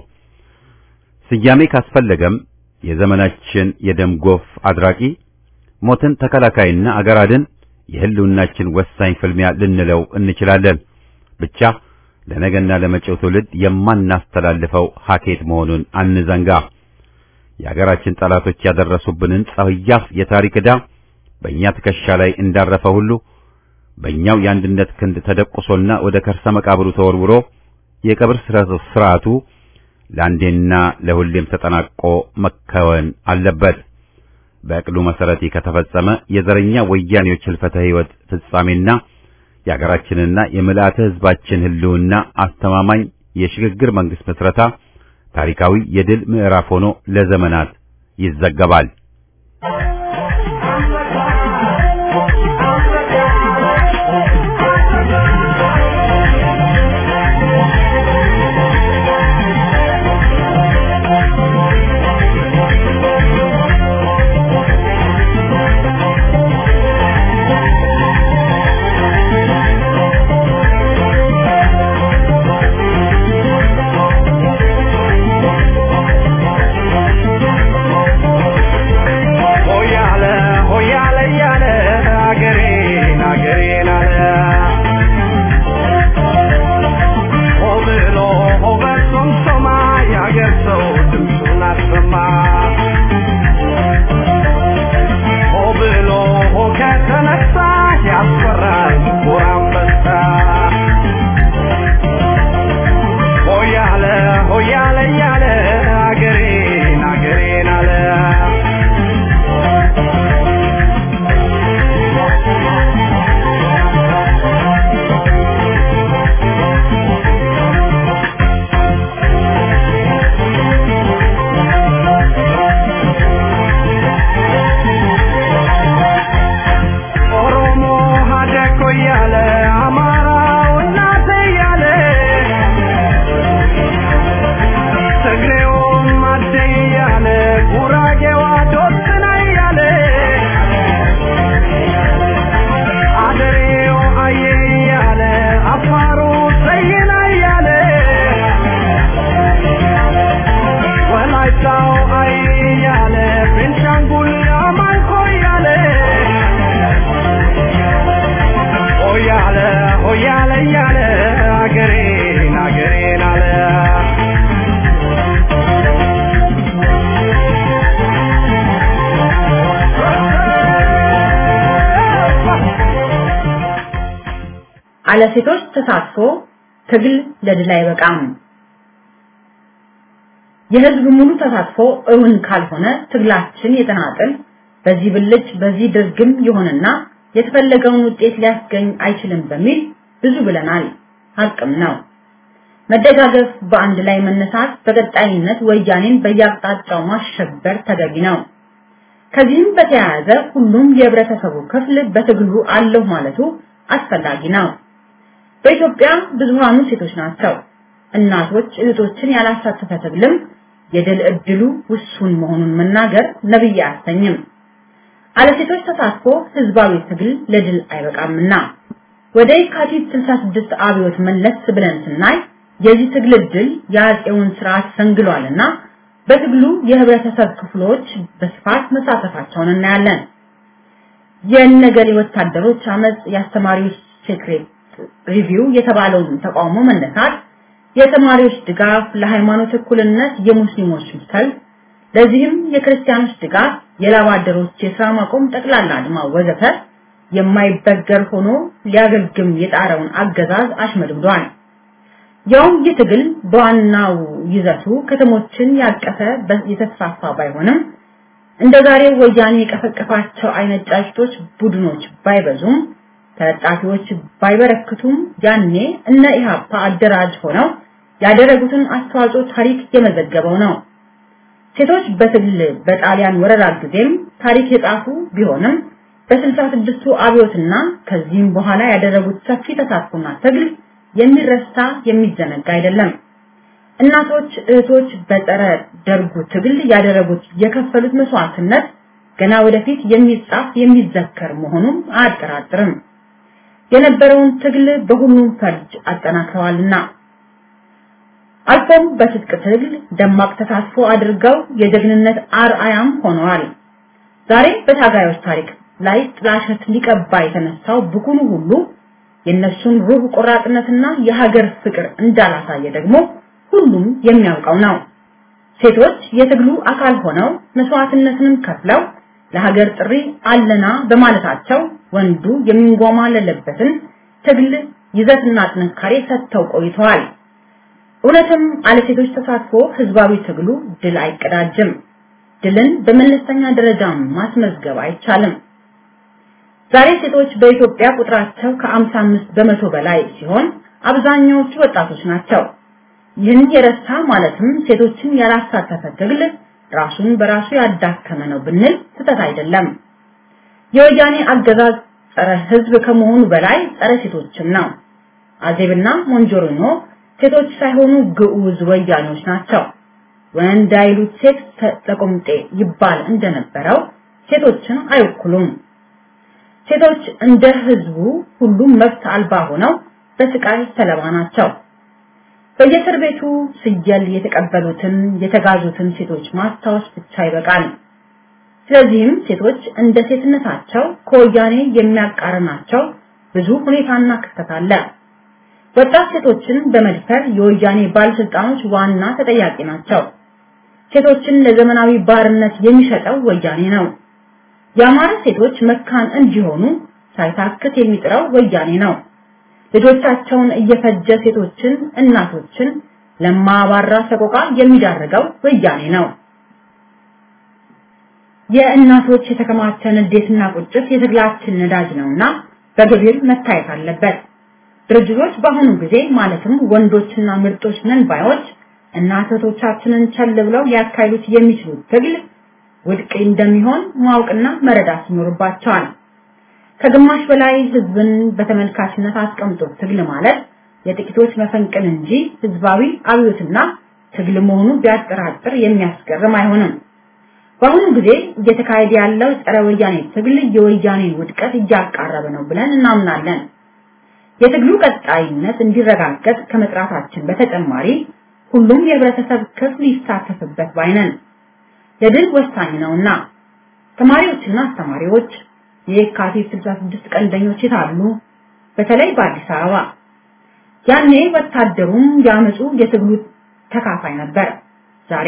[SPEAKER 1] ስያሜ ካስፈለገም የዘመናችን የደም ጎፍ አድራቂ ሞትን ተከላካይና አገር አድን የህልውናችን ወሳኝ ፍልሚያ ልንለው እንችላለን። ብቻ ለነገና ለመጪው ትውልድ የማናስተላልፈው ሀኬት መሆኑን አንዘንጋ። የአገራችን ጠላቶች ያደረሱብንን ጸያፍ የታሪክ ዕዳ በእኛ ትከሻ ላይ እንዳረፈ ሁሉ በእኛው የአንድነት ክንድ ተደቁሶና ወደ ከርሰ መቃብሩ ተወርውሮ የቀብር ስርዓቱ ለአንዴና ለሁሌም ተጠናቆ መከወን አለበት። በዕቅዱ መሰረት ከተፈጸመ የዘረኛ ወያኔዎች ህልፈተ ህይወት ፍጻሜና የአገራችንና የምልአተ ህዝባችን ህልውና አስተማማኝ የሽግግር መንግስት መስረታ ታሪካዊ የድል ምዕራፍ ሆኖ ለዘመናት ይዘገባል።
[SPEAKER 3] ያለ ያለ አገሬን አገሬን አለ
[SPEAKER 4] አለ ሴቶች ተሳትፎ ትግል ለድል አይበቃም። የህዝብ ሙሉ ተሳትፎ እውን ካልሆነ ትግላችን የተናጠል በዚህ ብልጭ በዚህ ድርግም ይሆንና የተፈለገውን ውጤት ሊያስገኝ አይችልም በሚል ብዙ ብለናል። ሀቅም ነው። መደጋገፍ፣ በአንድ ላይ መነሳት፣ በቀጣይነት ወያኔን በየአቅጣጫው ማሸበር ተገቢ ነው። ከዚህም በተያያዘ ሁሉም የህብረተሰቡ ክፍል በትግሉ አለሁ ማለቱ አስፈላጊ ነው። በኢትዮጵያ ብዙሃኑ ሴቶች ናቸው። እናቶች እህቶችን ያላሳተፈ ትግልም የድል እድሉ ውሱን መሆኑን መናገር ነብይ አያሰኝም። አለ ሴቶች ተሳትፎ ህዝባዊ ትግል ለድል አይበቃምና ወደ የካቲት 66 አብዮት መለስ ብለን ስናይ የዚህ ትግል ድል የአፄውን ስርዓት ሰንግሏልና በትግሉ የህብረተሰብ ክፍሎች በስፋት መሳተፋቸውን እናያለን። የነገሌ ወታደሮች አመጽ፣ የአስተማሪዎች ሴክሬት ሪቪው የተባለውን ተቃውሞ መነሳት፣ የተማሪዎች ድጋፍ፣ ለሃይማኖት እኩልነት የሙስሊሞች ሰልፍ፣ ለዚህም የክርስቲያኖች ድጋፍ፣ የላብ አደሮች የስራ ማቆም፣ ጠቅላላ አድማ ወዘተ የማይበገር ሆኖ ሊያገግም የጣረውን አገዛዝ አሽመድምዷል። ያውም ይህ ትግል በዋናው ይዘቱ ከተሞችን ያቀፈ የተስፋፋ ባይሆንም እንደ ዛሬው ወያኔ የቀፈቀፋቸው አይነት ጫጭቶች ቡድኖች ባይበዙም ተለጣፊዎች ባይበረክቱም ያኔ እነ ኢሃፓ አደራጅ ሆነው ያደረጉትን አስተዋጽኦ ታሪክ የመዘገበው ነው። ሴቶች በትግል በጣሊያን ወረራ ጊዜም ታሪክ የጻፉ ቢሆንም በስልሳ ስድስቱ አብዮትና ከዚህም በኋላ ያደረጉት ሰፊ ተሳትፎና ትግል የሚረሳ የሚዘነጋ አይደለም። እናቶች፣ እህቶች በጸረ ደርጉ ትግል ያደረጉት የከፈሉት መስዋዕትነት ገና ወደፊት የሚጻፍ የሚዘከር መሆኑን አያጠራጥርም። የነበረውን ትግል በሁሉም ፈርጅ አጠናክረዋልና አልፎም በትጥቅ ትግል ደማቅ ተሳትፎ አድርገው የጀግንነት አርአያም ሆነዋል። ዛሬ በታጋዮች ታሪክ ላይ ጥላሸት ሊቀባ የተነሳው ብኩኑ ሁሉ የነሱን ሩህ ቆራጥነትና የሀገር ፍቅር እንዳላሳየ ደግሞ ሁሉም የሚያውቀው ነው። ሴቶች የትግሉ አካል ሆነው መስዋዕትነትንም ከፍለው ለሀገር ጥሪ አለና በማለታቸው ወንዱ የሚንጓማለለበትን ትግል ይዘትና ጥንካሬ ሰጥተው ቆይተዋል። እውነትም አለ ሴቶች ተሳትፎ ህዝባዊ ትግሉ ድል አይቀዳጅም። ድልን በመለስተኛ ደረጃ ማስመዝገብ አይቻልም። ዛሬ ሴቶች በኢትዮጵያ ቁጥራቸው ከ55 በመቶ በላይ ሲሆን አብዛኛዎቹ ወጣቶች ናቸው። ይህን የረሳ ማለትም ሴቶችን ያላሳተፈ ትግል ራሱን በራሱ ያዳከመ ነው ብንል ስህተት አይደለም። የወያኔ አገዛዝ ጸረ ህዝብ ከመሆኑ በላይ ጸረ ሴቶችም ነው። አዜብና ሞንጆሪኖ ሴቶች ሳይሆኑ ግዑዝ ወያኔዎች ናቸው። ወንድ አይሉት ሴት ተቆምጤ ይባል እንደነበረው ሴቶችን አይወክሉም። ሴቶች እንደ ህዝቡ ሁሉም መብት አልባ ሆነው በስቃይ ሰለባ ናቸው። በየእስር ቤቱ ስየል የተቀበሉትን የተጋዙትን ሴቶች ማስታወስ ብቻ ይበቃል። ስለዚህም ሴቶች እንደ ሴትነታቸው ከወያኔ የሚያቃርናቸው ብዙ ሁኔታና ክስተት አለ። ወጣት ሴቶችን በመድፈር የወያኔ ባለስልጣኖች ዋና ተጠያቂ ናቸው። ሴቶችን ለዘመናዊ ባርነት የሚሸጠው ወያኔ ነው። የአማራ ሴቶች መካን እንዲሆኑ ሳይታክት የሚጥረው ወያኔ ነው። ልጆቻቸውን እየፈጀ ሴቶችን፣ እናቶችን ለማባራ ሰቆቃ የሚዳርገው ወያኔ ነው። የእናቶች የተከማቸ ንዴትና ቁጭት የትግላችን ነዳጅ ነውና በግብር መታየት አለበት። ድርጅቶች በአሁኑ ጊዜ ማለትም ወንዶችና ምርጦች ነን ባዮች እናቶቻችንን ቸል ብለው ሊያካሂዱት የሚችሉት ትግል ውድቅ እንደሚሆን ማወቅና መረዳት ይኖርባቸዋል። ከግማሽ በላይ ህዝብን በተመልካችነት አስቀምጦ ትግል ማለት የጥቂቶች መፈንቅል እንጂ ህዝባዊ አብዮትና ትግል መሆኑ ቢያጠራጥር የሚያስገርም አይሆንም። በአሁኑ ጊዜ እየተካሄደ ያለው ጸረ ወያኔ ትግል የወያኔን ውድቀት እያቃረበ ነው ብለን እናምናለን። የትግሉ ቀጣይነት እንዲረጋገጥ ከመጥራታችን በተጨማሪ ሁሉም የህብረተሰብ ክፍል ይሳተፍበት ባይነን ለድል ወሳኝ ነውና ተማሪዎችና አስተማሪዎች የካቲት 66 ቀንደኞች የታሉ? በተለይ በአዲስ አበባ። ያኔ ወታደሩም ያመጹ የትግሉ ተካፋይ ነበር። ዛሬ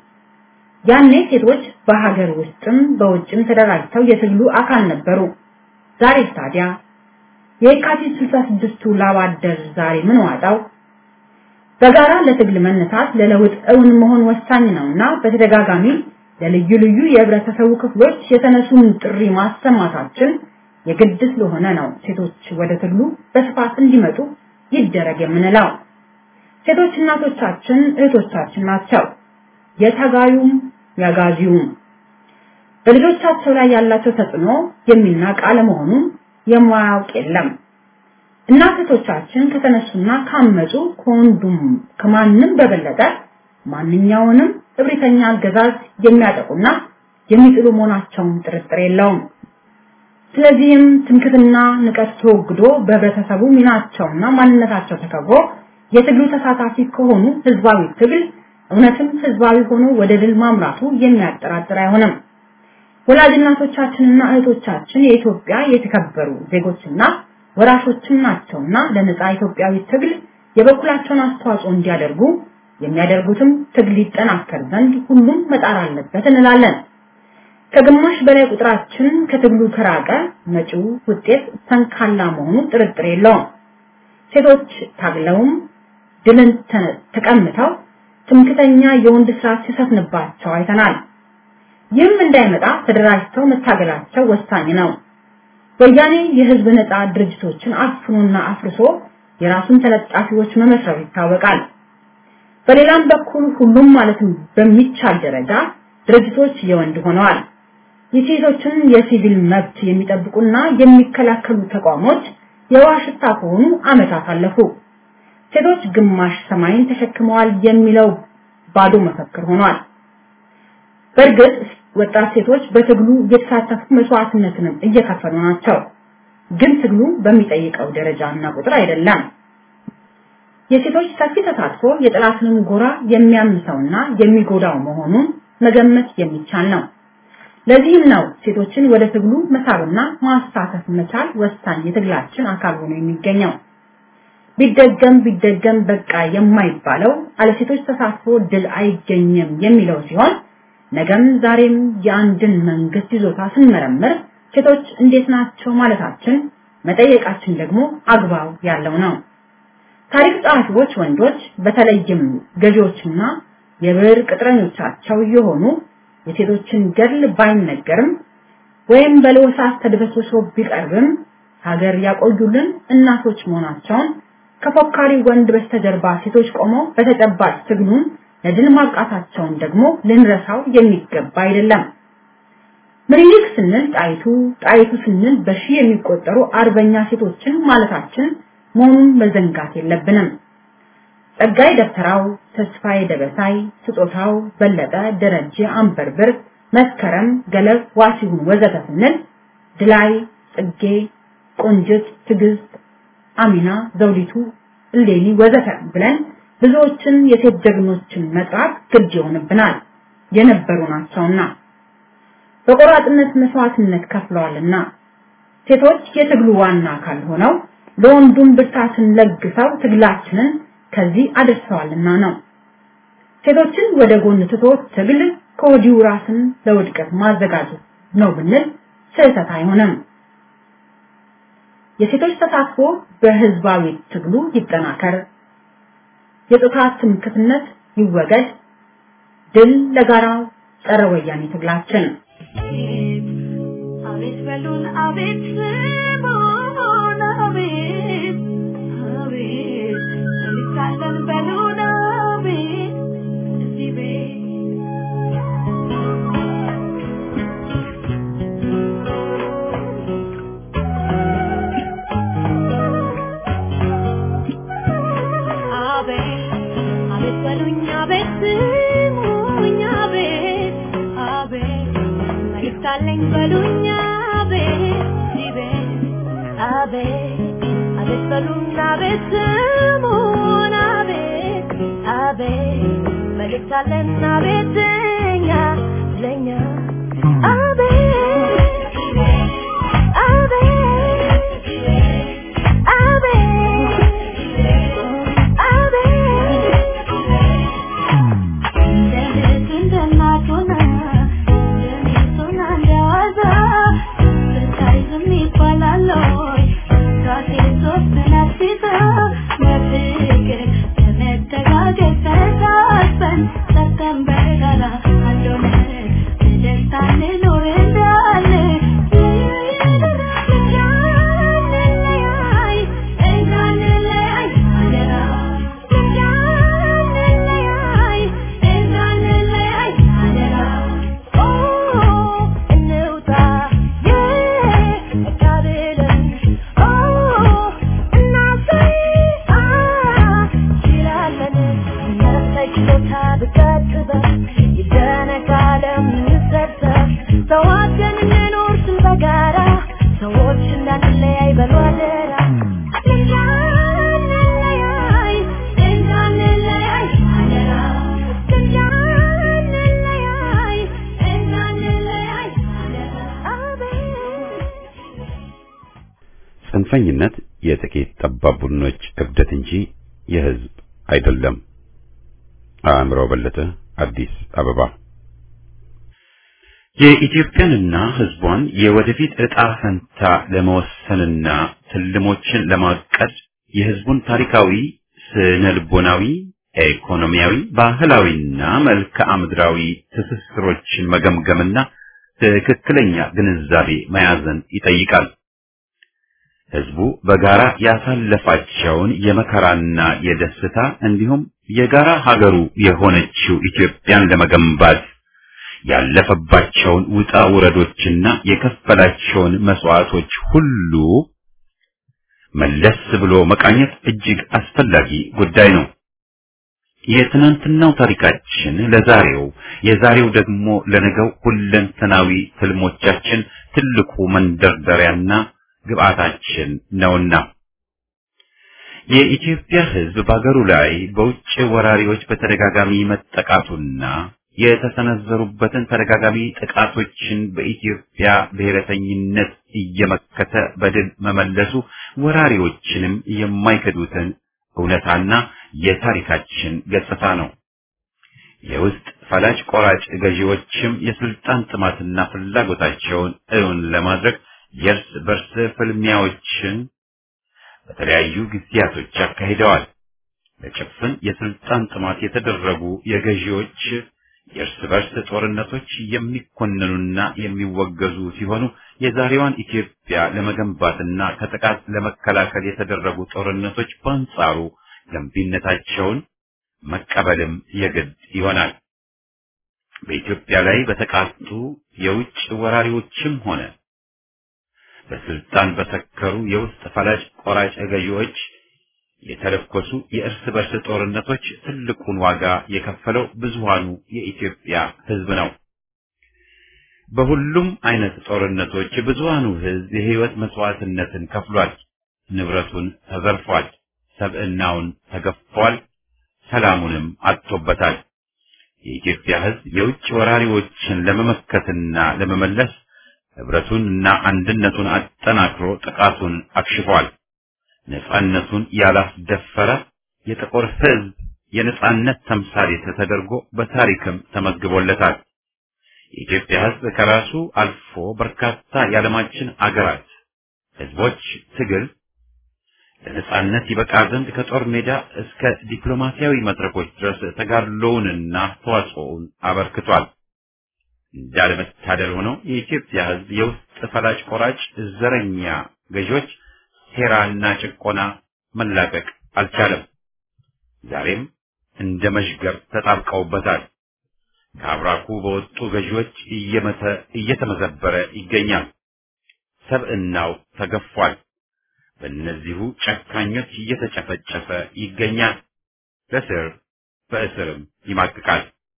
[SPEAKER 4] ያኔ ሴቶች በሀገር ውስጥም በውጭም ተደራጅተው የትግሉ አካል ነበሩ። ዛሬ ታዲያ የካቲት 66ቱ ላብ አደር ዛሬ ምን ዋጣው? በጋራ ለትግል መነሳት ለለውጥ እውን መሆን ወሳኝ ነውና በተደጋጋሚ ለልዩ ልዩ የህብረተሰቡ ክፍሎች የተነሱን ጥሪ ማሰማታችን የግድ ስለሆነ ነው ሴቶች ወደ ትግሉ በስፋት እንዲመጡ ይደረግ የምንለው። ሴቶች እናቶቻችን እህቶቻችን ናቸው። የታጋዩም ያጋዚውም በልጆቻቸው ላይ ያላቸው ተጽዕኖ የሚናቅ አለመሆኑን የማያውቅ የለም። እናት እህቶቻችን ከተነሱና ካመጹ ከወንዱም ከማንም በበለጠ ማንኛውንም እብሪተኛ አገዛዝ የሚያጠቁና የሚጥሉ መሆናቸውን ጥርጥር የለውም። ስለዚህም ትምክትና ንቀት ተወግዶ በህብረተሰቡ ሚናቸውና ማንነታቸው ተከብሮ የትግሉ ተሳታፊ ከሆኑ ህዝባዊ ትግል እውነትም ህዝባዊ ሆኖ ወደ ድል ማምራቱ የሚያጠራጥር አይሆንም። ወላጅ እናቶቻችንና እህቶቻችን የኢትዮጵያ የተከበሩ ዜጎችና ወራሾችም ናቸውና ለነጻ ኢትዮጵያዊ ትግል የበኩላቸውን አስተዋጽኦ እንዲያደርጉ የሚያደርጉትም ትግል ይጠናከር ዘንድ ሁሉም መጣር አለበት እንላለን። ከግማሽ በላይ ቁጥራችን ከትግሉ ከራቀ መጪው ውጤት ሰንካላ መሆኑ ጥርጥር የለውም። ሴቶች ታግለውም ድልን ተቀምተው ትምክተኛ የወንድ ስራ ሲሰፍንባቸው አይተናል። ይህም እንዳይመጣ ተደራጅተው መታገላቸው ወሳኝ ነው። ወያኔ የህዝብ ነጻ ድርጅቶችን አፍኖና አፍርሶ የራሱን ተለጣፊዎች መመስረቱ ይታወቃል። በሌላም በኩል ሁሉም ማለትም በሚቻል ደረጃ ድርጅቶች የወንድ ሆነዋል። የሴቶችን የሲቪል መብት የሚጠብቁና የሚከላከሉ ተቋሞች የዋሽታ ከሆኑ አመታት አለፉ። ሴቶች ግማሽ ሰማይን ተሸክመዋል የሚለው ባዶ መፈክር ሆኗል። በእርግጥ ወጣት ሴቶች በትግሉ እየተሳተፉ መስዋዕትነትንም እየከፈሉ ናቸው። ግን ትግሉ በሚጠይቀው ደረጃና ቁጥር አይደለም። የሴቶች ሰፊ ተሳትፎ የጠላትንም ጎራ የሚያምሰውና የሚጎዳው መሆኑን መገመት የሚቻል ነው። ለዚህም ነው ሴቶችን ወደ ትግሉ መሳብና ማሳተፍ መቻል ወሳኝ የትግላችን አካል ሆኖ የሚገኘው። ቢደገም ቢደገም በቃ የማይባለው አለ ሴቶች ተሳትፎ ድል አይገኝም የሚለው ሲሆን ነገም ዛሬም የአንድን መንግስት ይዞታ ስንመረምር ሴቶች እንዴት ናቸው ማለታችን መጠየቃችን ደግሞ አግባብ ያለው ነው። ታሪክ ጸሐፊዎች ወንዶች በተለይም ገዢዎችና የብር ቅጥረኞቻቸው የሆኑ የሴቶችን ገድል ባይነገርም ወይም በለወሳት ተድበስብሶ ቢቀርብም ሀገር ያቆዩልን እናቶች መሆናቸውን ከፎካሪ ወንድ በስተጀርባ ሴቶች ቆመው በተጨባጭ ትግሉን ለድል ማብቃታቸውን ደግሞ ልንረሳው የሚገባ አይደለም። ምኒልክ ስንል ጣይቱ፣ ጣይቱ ስንል በሺህ የሚቆጠሩ አርበኛ ሴቶችን ማለታችን መሆኑን መዘንጋት የለብንም። ጸጋይ ደብተራው፣ ተስፋዬ ደበሳይ፣ ስጦታው በለጠ፣ ደረጀ አንበርብር፣ መስከረም ገለብ፣ ዋሲሁን ወዘተ ስንል ድላይ፣ ጽጌ፣ ቆንጅት፣ ትዕግስት፣ አሚና፣ ዘውዲቱ፣ እሌኒ ወዘተ ብለን ብዙዎችን የሴት ጀግኖችን መጥራት ግድ ይሆንብናል የነበሩ ናቸውና በቆራጥነት መስዋዕትነት ከፍለዋልና ሴቶች የትግሉ ዋና አካል ሆነው ለወንዱም ብርታትን ለግሰው ትግላችንን ከዚህ አድርሰዋልና ነው። ሴቶችን ወደ ጎን ትቶ ትግል ከወዲሁ ራስን ለውድቀት ማዘጋጀት ነው ብንል ስህተት አይሆንም። የሴቶች ተሳትፎ በህዝባዊ ትግሉ ይጠናከር፣ የጾታ ትምክህትነት ይወገድ፣ ድል ለጋራ ጸረ ወያኔ ትግላችን።
[SPEAKER 5] አቤት በሉን አቤት ስሙን አቤት አቤት እንሳለን በሉን አቤት እዚህ ቤት አቤት አቤት በሉኝ አቤት ስሙኝ አቤት አቤት መልእክት አለኝ በሉኝ አቤት እዚህ ቤት አቤት አቤት በሉኝ አቤት ስሙን አቤት አቤት መልእክት አለን አቤት እኛ ለኛ አቤት አቤት
[SPEAKER 1] ጽንፈኝነት የጥቂት ጠባብ ቡድኖች እብደት እንጂ የህዝብ አይደለም። አእምሮ በለጠ አዲስ አበባ። የኢትዮጵያንና ህዝቧን የወደፊት ዕጣ ፈንታ ለመወሰንና ትልሞችን ለማቀድ የህዝቡን ታሪካዊ፣ ስነ ልቦናዊ፣ ኢኮኖሚያዊ፣ ባህላዊና መልክዓ ምድራዊ ትስስሮችን መገምገምና ትክክለኛ ግንዛቤ መያዝን ይጠይቃል። ህዝቡ በጋራ ያሳለፋቸውን የመከራና የደስታ እንዲሁም የጋራ ሀገሩ የሆነችው ኢትዮጵያን ለመገንባት ያለፈባቸውን ውጣ ውረዶችና የከፈላቸውን መስዋዕቶች ሁሉ መለስ ብሎ መቃኘት እጅግ አስፈላጊ ጉዳይ ነው። የትናንትናው ታሪካችን ለዛሬው፣ የዛሬው ደግሞ ለነገው ሁለንተናዊ ትልሞቻችን ትልቁ መንደርደሪያና ግብአታችን ነውና የኢትዮጵያ ህዝብ በአገሩ ላይ በውጭ ወራሪዎች በተደጋጋሚ መጠቃቱና የተሰነዘሩበትን ተደጋጋሚ ጥቃቶችን በኢትዮጵያ ብሔረተኝነት እየመከተ በድል መመለሱ ወራሪዎችንም የማይከዱትን እውነታና የታሪካችን ገጽታ ነው። የውስጥ ፈላጭ ቆራጭ ገዢዎችም የስልጣን ጥማትና ፍላጎታቸውን እውን ለማድረግ የእርስ በርስ ፍልሚያዎችን በተለያዩ ጊዜያቶች አካሂደዋል። ለጭፍን የስልጣን ጥማት የተደረጉ የገዢዎች የእርስ በርስ ጦርነቶች የሚኮነኑና የሚወገዙ ሲሆኑ የዛሬዋን ኢትዮጵያ ለመገንባትና ከጥቃት ለመከላከል የተደረጉ ጦርነቶች በአንጻሩ ገንቢነታቸውን መቀበልም የግድ ይሆናል። በኢትዮጵያ ላይ በተቃጡ የውጭ ወራሪዎችም ሆነ በስልጣን በሰከሩ የውስጥ ፈላጭ ቆራጭ ገዢዎች የተለኮሱ የእርስ በርስ ጦርነቶች ትልቁን ዋጋ የከፈለው ብዙሃኑ የኢትዮጵያ ሕዝብ ነው። በሁሉም አይነት ጦርነቶች ብዙሃኑ ሕዝብ የህይወት መስዋዕትነትን ከፍሏል። ንብረቱን ተዘርፏል። ሰብዕናውን ተገፏል። ሰላሙንም አጥቶበታል። የኢትዮጵያ ሕዝብ የውጭ ወራሪዎችን ለመመከትና ለመመለስ ህብረቱንና አንድነቱን አጠናክሮ ጥቃቱን አክሽፏል። ነጻነቱን ያላስደፈረ የጥቁር ህዝብ የነጻነት ተምሳሌት ተደርጎ በታሪክም ተመዝግቦለታል። የኢትዮጵያ ህዝብ ከራሱ አልፎ በርካታ የዓለማችን አገራት ህዝቦች ትግል ለነጻነት ይበቃ ዘንድ ከጦር ሜዳ እስከ ዲፕሎማሲያዊ መድረኮች ድረስ ተጋድሎውንና አስተዋጽኦውን አበርክቷል። እንዳለመታደል ሆነው የኢትዮጵያ ህዝብ የውስጥ ፈላጭ ቆራጭ ዘረኛ ገዢዎች ሴራና ጭቆና መላቀቅ አልቻለም። ዛሬም እንደ መሽገር ተጣብቀውበታል። ከአብራኩ በወጡ ገዢዎች እየመተ እየተመዘበረ ይገኛል። ሰብዕናው ተገፏል። በእነዚሁ ጨካኞች እየተጨፈጨፈ ይገኛል። በስር በእስርም ይማቅቃል።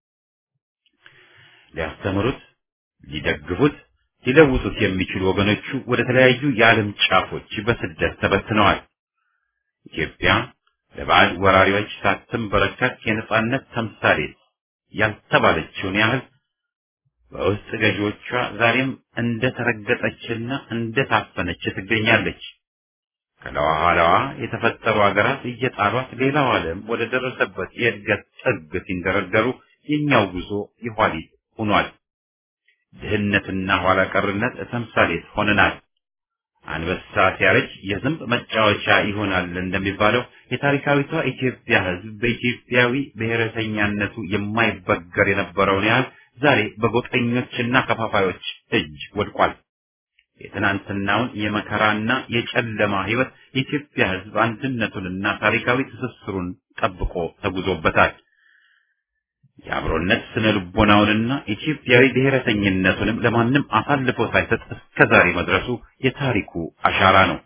[SPEAKER 1] ሊያስተምሩት፣ ሊደግፉት፣ ሊለውጡት የሚችሉ ወገኖቹ ወደ ተለያዩ የዓለም ጫፎች በስደት ተበትነዋል። ኢትዮጵያ ለባዕድ ወራሪዎች ሳትንበረከክ የነጻነት ተምሳሌት ያልተባለችውን ያህል በውስጥ ገዢዎቿ ዛሬም እንደ ተረገጠችና እንደ ታፈነች ትገኛለች። ከለኋላዋ የተፈጠሩ ሀገራት እየጣሏት ሌላው ዓለም ወደ ደረሰበት የእድገት ጥግ ሲንደረደሩ የኛው ጉዞ የኋሊት ሆኗል። ድህነትና ኋላ ቀርነት ተምሳሌት ሆነናል። አንበሳ ሲያረጅ የዝንብ መጫወቻ ይሆናል እንደሚባለው የታሪካዊቷ ኢትዮጵያ ሕዝብ በኢትዮጵያዊ ብሔረተኛነቱ የማይበገር የነበረውን ያህል ዛሬ በጎጠኞችና ከፋፋዮች እጅ ወድቋል። የትናንትናውን የመከራና የጨለማ ሕይወት የኢትዮጵያ ሕዝብ አንድነቱንና ታሪካዊ ትስስሩን ጠብቆ ተጉዞበታል። የአብሮነት ስነ ልቦናውንና ኢትዮጵያዊ ብሔረተኝነቱንም ለማንም አሳልፎ ሳይሰጥ እስከ ዛሬ መድረሱ የታሪኩ አሻራ ነው።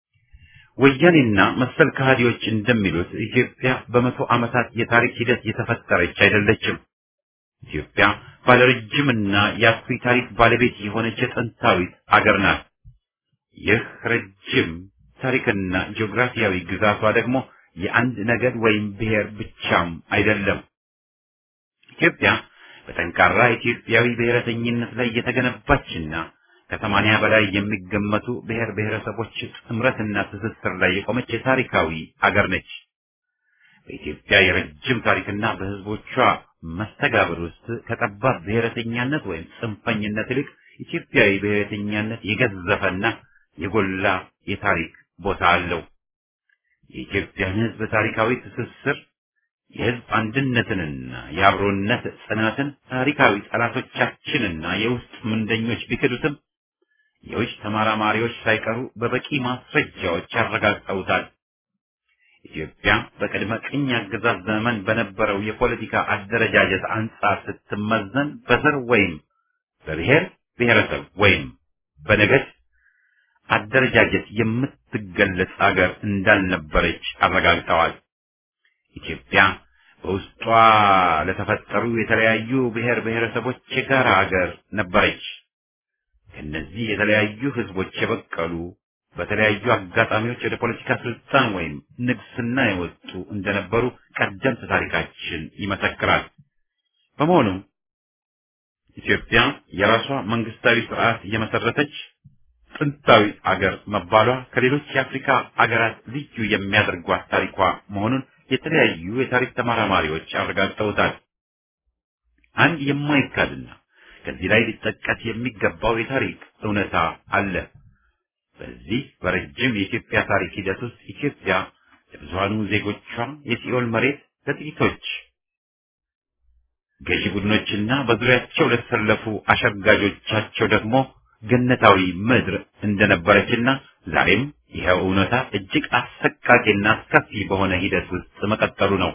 [SPEAKER 1] ወያኔና መሰል ከሃዲዎች እንደሚሉት ኢትዮጵያ በመቶ ዓመታት የታሪክ ሂደት የተፈጠረች አይደለችም። ኢትዮጵያ ባለረጅምና የአኩሪ ታሪክ ባለቤት የሆነች የጥንታዊት አገር ናት። ይህ ረጅም ታሪክና ጂኦግራፊያዊ ግዛቷ ደግሞ የአንድ ነገድ ወይም ብሔር ብቻም አይደለም። ኢትዮጵያ በጠንካራ ኢትዮጵያዊ ብሔረተኝነት ላይ የተገነባችና ከሰማንያ በላይ የሚገመቱ ብሔር ብሔረሰቦች ጥምረትና ትስስር ላይ የቆመች የታሪካዊ አገር ነች። በኢትዮጵያ የረጅም ታሪክና በሕዝቦቿ መስተጋብር ውስጥ ከጠባብ ብሔረተኛነት ወይም ጽንፈኝነት ይልቅ ኢትዮጵያዊ ብሔረተኛነት የገዘፈና የጎላ የታሪክ ቦታ አለው። የኢትዮጵያን ሕዝብ ታሪካዊ ትስስር የሕዝብ አንድነትንና የአብሮነት ጽናትን ታሪካዊ ጠላቶቻችንና የውስጥ ምንደኞች ቢክዱትም የውጭ ተመራማሪዎች ሳይቀሩ በበቂ ማስረጃዎች ያረጋግጠውታል። ኢትዮጵያ በቅድመ ቅኝ አገዛዝ ዘመን በነበረው የፖለቲካ አደረጃጀት አንጻር ስትመዘን በዘር ወይም በብሔር ብሔረሰብ ወይም በነገድ አደረጃጀት የምትገለጽ አገር እንዳልነበረች አረጋግጠዋል። ኢትዮጵያ በውስጧ ለተፈጠሩ የተለያዩ ብሔር ብሔረሰቦች የጋራ ሀገር ነበረች። ከእነዚህ የተለያዩ ህዝቦች የበቀሉ በተለያዩ አጋጣሚዎች ወደ ፖለቲካ ስልጣን ወይም ንግስና የወጡ እንደነበሩ ቀደምት ታሪካችን ይመሰክራል። በመሆኑም ኢትዮጵያ የራሷ መንግስታዊ ስርዓት የመሰረተች ጥንታዊ አገር መባሏ ከሌሎች የአፍሪካ አገራት ልዩ የሚያደርጓት ታሪኳ መሆኑን የተለያዩ የታሪክ ተመራማሪዎች አረጋግጠውታል። አንድ የማይካድና ከዚህ ላይ ሊጠቀስ የሚገባው የታሪክ እውነታ አለ። በዚህ በረጅም የኢትዮጵያ ታሪክ ሂደት ውስጥ ኢትዮጵያ ለብዙሃኑ ዜጎቿ የሲኦል መሬት፣ ለጥቂቶች ገዢ ቡድኖችና በዙሪያቸው ለተሰለፉ አሸጋጆቻቸው ደግሞ ገነታዊ ምድር እንደነበረችና ዛሬም ይኸው እውነታ እጅግ አሰቃቂና አስከፊ በሆነ ሂደት ውስጥ መቀጠሉ ነው።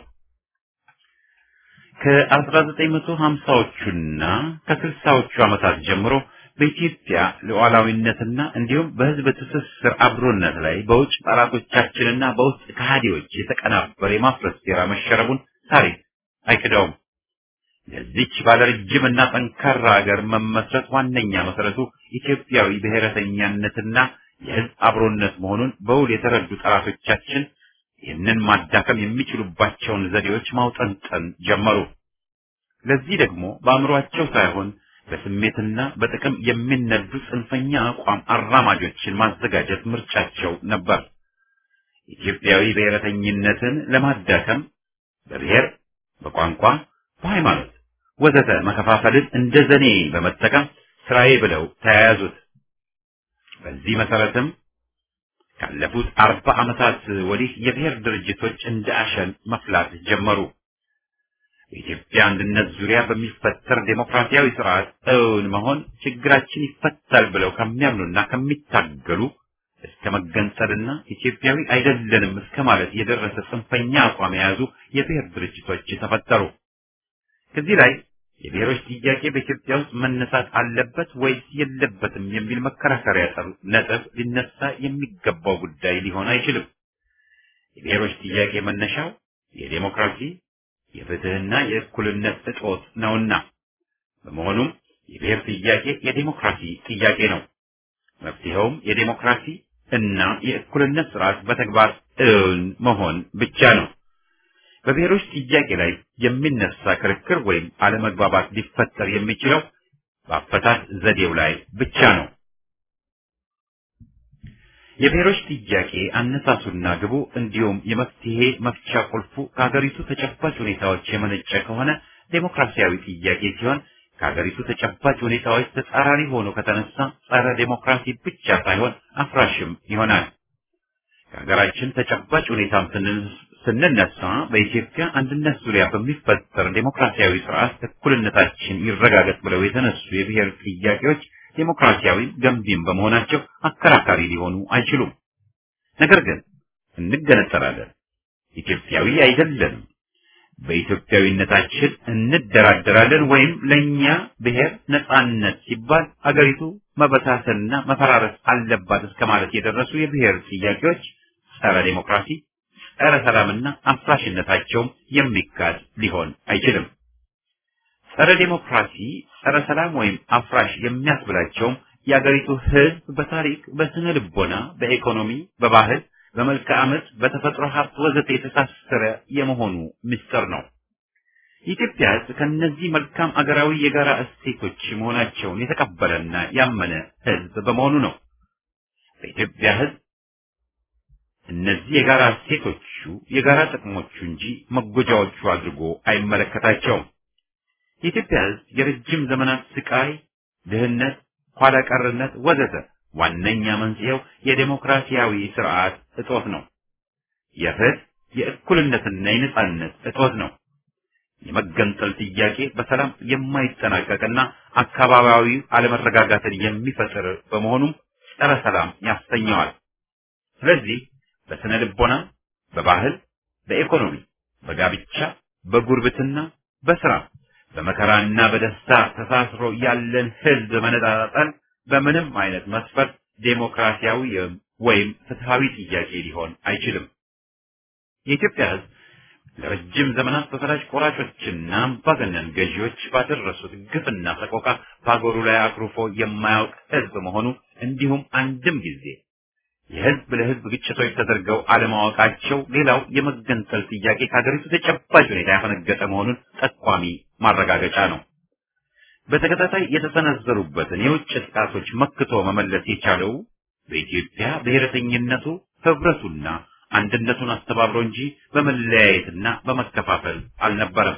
[SPEAKER 1] ከ1950ዎቹና ከ60ዎቹ ዓመታት ጀምሮ በኢትዮጵያ ሉዓላዊነትና እንዲሁም በሕዝብ ትስስር አብሮነት ላይ በውጭ ጠላቶቻችንና በውስጥ ከሃዲዎች የተቀናበረ የማፍረስ ሴራ መሸረቡን ታሪክ አይክደውም። ለዚች ባለረጅምና ጠንካራ ሀገር መመስረት ዋነኛ መሰረቱ ኢትዮጵያዊ ብሔረተኛነትና የሕዝብ አብሮነት መሆኑን በውል የተረዱ ጠላቶቻችን ይህንን ማዳከም የሚችሉባቸውን ዘዴዎች ማውጠንጠን ጀመሩ። ለዚህ ደግሞ በአእምሯቸው ሳይሆን በስሜትና በጥቅም የሚነዱ ጽንፈኛ አቋም አራማጆችን ማዘጋጀት ምርጫቸው ነበር። ኢትዮጵያዊ ብሔረተኝነትን ለማዳከም በብሔር፣ በቋንቋ፣ በሃይማኖት ወዘተ መከፋፈልን እንደ ዘኔ በመጠቀም ስራዬ ብለው ተያያዙት። በዚህ መሰረትም ካለፉት አርባ ዓመታት ወዲህ የብሔር ድርጅቶች እንደ አሸን መፍላት ጀመሩ። በኢትዮጵያ አንድነት ዙሪያ በሚፈጠር ዴሞክራሲያዊ ስርዓት እውን መሆን ችግራችን ይፈታል ብለው ከሚያምኑና ከሚታገሉ እስከ መገንጠልና ኢትዮጵያዊ አይደለንም እስከ ማለት የደረሰ ጽንፈኛ አቋም የያዙ የብሔር ድርጅቶች ተፈጠሩ። ከዚህ ላይ የብሔሮች ጥያቄ በኢትዮጵያ ውስጥ መነሳት አለበት ወይስ የለበትም የሚል መከራከሪያ ነጥብ ሊነሳ የሚገባው ጉዳይ ሊሆን አይችልም። የብሔሮች ጥያቄ መነሻው የዴሞክራሲ የፍትህና የእኩልነት እጦት ነውና፣ በመሆኑም የብሔር ጥያቄ የዴሞክራሲ ጥያቄ ነው። መፍትሄውም የዴሞክራሲ እና የእኩልነት ስርዓት በተግባር እውን መሆን ብቻ ነው። በብሔሮች ጥያቄ ላይ የሚነሳ ክርክር ወይም አለመግባባት ሊፈጠር የሚችለው በአፈታት ዘዴው ላይ ብቻ ነው። የብሔሮች ጥያቄ አነሳሱና ግቡ እንዲሁም የመፍትሄ መፍቻ ቁልፉ ከሀገሪቱ ተጨባጭ ሁኔታዎች የመነጨ ከሆነ ዴሞክራሲያዊ ጥያቄ ሲሆን፣ ከሀገሪቱ ተጨባጭ ሁኔታዎች ተጻራሪ ሆኖ ከተነሳ ጸረ ዴሞክራሲ ብቻ ሳይሆን አፍራሽም ይሆናል። ከሀገራችን ተጨባጭ ሁኔታም ስንነሳ በኢትዮጵያ አንድነት ዙሪያ በሚፈጠር ዴሞክራሲያዊ ስርዓት እኩልነታችን ይረጋገጥ ብለው የተነሱ የብሔር ጥያቄዎች ዴሞክራሲያዊ ገንቢም በመሆናቸው አከራካሪ ሊሆኑ አይችሉም። ነገር ግን እንገነጠላለን፣ ኢትዮጵያዊ አይደለንም፣ በኢትዮጵያዊነታችን እንደራደራለን ወይም ለእኛ ብሔር ነጻነት ሲባል አገሪቱ መበታተንና መፈራረስ አለባት እስከ ማለት የደረሱ የብሔር ጥያቄዎች ጸረ ዴሞክራሲ፣ ጸረ ሰላምና አፍራሽነታቸውም የሚካድ ሊሆን አይችልም። ጸረ ዴሞክራሲ፣ ጸረ ሰላም ወይም አፍራሽ የሚያስብላቸውም የአገሪቱ ሕዝብ በታሪክ፣ በስነ ልቦና፣ በኢኮኖሚ፣ በባህል፣ በመልክዓ ምድር፣ በተፈጥሮ ሀብት ወዘተ የተሳሰረ የመሆኑ ምስጢር ነው። የኢትዮጵያ ሕዝብ ከእነዚህ መልካም አገራዊ የጋራ እሴቶች መሆናቸውን የተቀበለና ያመነ ሕዝብ በመሆኑ ነው። በኢትዮጵያ ሕዝብ እነዚህ የጋራ እሴቶቹ የጋራ ጥቅሞቹ እንጂ መጎጃዎቹ አድርጎ አይመለከታቸውም። የኢትዮጵያ ሕዝብ የረጅም ዘመናት ስቃይ፣ ድህነት፣ ኋላ ቀርነት ወዘተ ዋነኛ መንስኤው የዴሞክራሲያዊ ስርዓት እጦት ነው። የፍትህ የእኩልነትና የነጻነት እጦት ነው። የመገንጠል ጥያቄ በሰላም የማይጠናቀቅና አካባቢያዊ አለመረጋጋትን የሚፈጥር በመሆኑም ጸረ ሰላም ያሰኘዋል። ስለዚህ በስነ ልቦና፣ በባህል፣ በኢኮኖሚ፣ በጋብቻ፣ በጉርብትና፣ በስራ፣ በመከራና በደስታ ተሳስሮ ያለን ህዝብ መነጣጠል በምንም አይነት መስፈርት ዴሞክራሲያዊ ወይም ፍትሃዊ ጥያቄ ሊሆን አይችልም። የኢትዮጵያ ህዝብ ለረጅም ዘመናት በፈላጭ ቆራጮችና አምባገነን ገዢዎች ባደረሱት ግፍና ሰቆቃ በአገሩ ላይ አኩርፎ የማያውቅ ህዝብ መሆኑ እንዲሁም አንድም ጊዜ የህዝብ ለህዝብ ግጭቶች ተደርገው አለማወቃቸው ሌላው የመገንጠል ጥያቄ ከሀገሪቱ ተጨባጭ ሁኔታ ያፈነገጠ መሆኑን ጠቋሚ ማረጋገጫ ነው። በተከታታይ የተሰነዘሩበትን የውጭ ጥቃቶች መክቶ መመለስ የቻለው በኢትዮጵያ ብሔረተኝነቱ ህብረቱና አንድነቱን አስተባብሮ እንጂ በመለያየትና በመከፋፈል አልነበረም።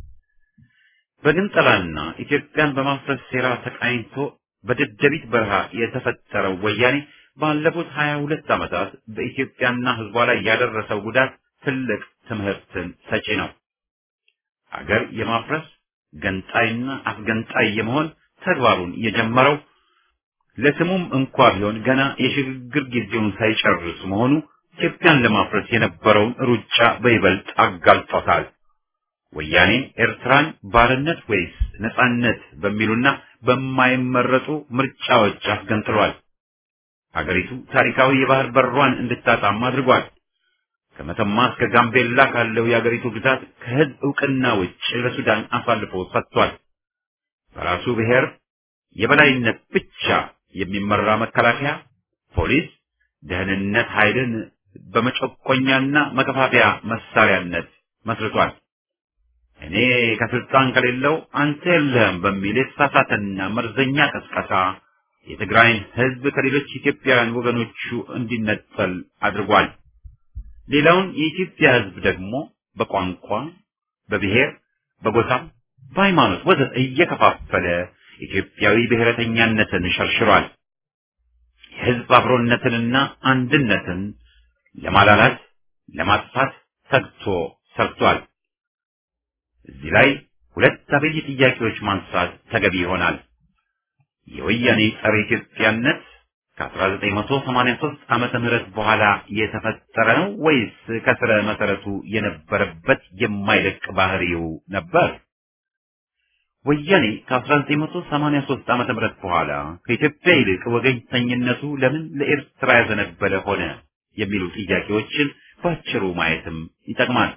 [SPEAKER 1] በግንጠላና ኢትዮጵያን በማፍረስ ሴራ ተቃኝቶ በደደቢት በረሃ የተፈጠረው ወያኔ ባለፉት ሀያ ሁለት ዓመታት በኢትዮጵያና ህዝቧ ላይ ያደረሰው ጉዳት ትልቅ ትምህርትን ሰጪ ነው። አገር የማፍረስ ገንጣይና አስገንጣይ የመሆን ተግባሩን የጀመረው ለስሙም እንኳ ቢሆን ገና የሽግግር ጊዜውን ሳይጨርስ መሆኑ ኢትዮጵያን ለማፍረስ የነበረውን ሩጫ በይበልጥ አጋልጦታል። ወያኔ ኤርትራን ባርነት ወይስ ነጻነት በሚሉና በማይመረጡ ምርጫዎች አስገንጥሏል። ሀገሪቱ ታሪካዊ የባህር በሯን እንድታጣም አድርጓል። ከመተማ እስከ ጋምቤላ ካለው የአገሪቱ ግዛት ከህዝብ እውቅና ውጭ ለሱዳን አሳልፎ ሰጥቷል። በራሱ ብሔር የበላይነት ብቻ የሚመራ መከላከያ፣ ፖሊስ፣ ደህንነት ኃይልን በመጨቆኛና መከፋፈያ መሳሪያነት መስርቷል። እኔ ከስልጣን ከሌለው አንተ የለህም በሚል የተሳሳተና መርዘኛ ቀስቀሳ የትግራይን ህዝብ ከሌሎች ኢትዮጵያውያን ወገኖቹ እንዲነጠል አድርጓል። ሌላውን የኢትዮጵያ ህዝብ ደግሞ በቋንቋ፣ በብሔር፣ በጎሳ፣ በሃይማኖት ወዘተ እየከፋፈለ ኢትዮጵያዊ ብሔረተኛነትን ሸርሽሯል። የህዝብ አብሮነትንና አንድነትን ለማላላት ለማጥፋት ተግቶ ሰርቷል። እዚህ ላይ ሁለት አበይ ጥያቄዎች ማንሳት ተገቢ ይሆናል። የወያኔ ጸረ ኢትዮጵያነት ከ1983 ዓመተ ምህረት በኋላ የተፈጠረ ነው ወይስ ከስረ መሰረቱ የነበረበት የማይለቅ ባህሪው ነበር? ወያኔ ከ1983 ዓመተ ምህረት በኋላ ከኢትዮጵያ ይልቅ ወገኝተኝነቱ ለምን ለኤርትራ ያዘነበለ ሆነ የሚሉ ጥያቄዎችን ባጭሩ ማየትም ይጠቅማል።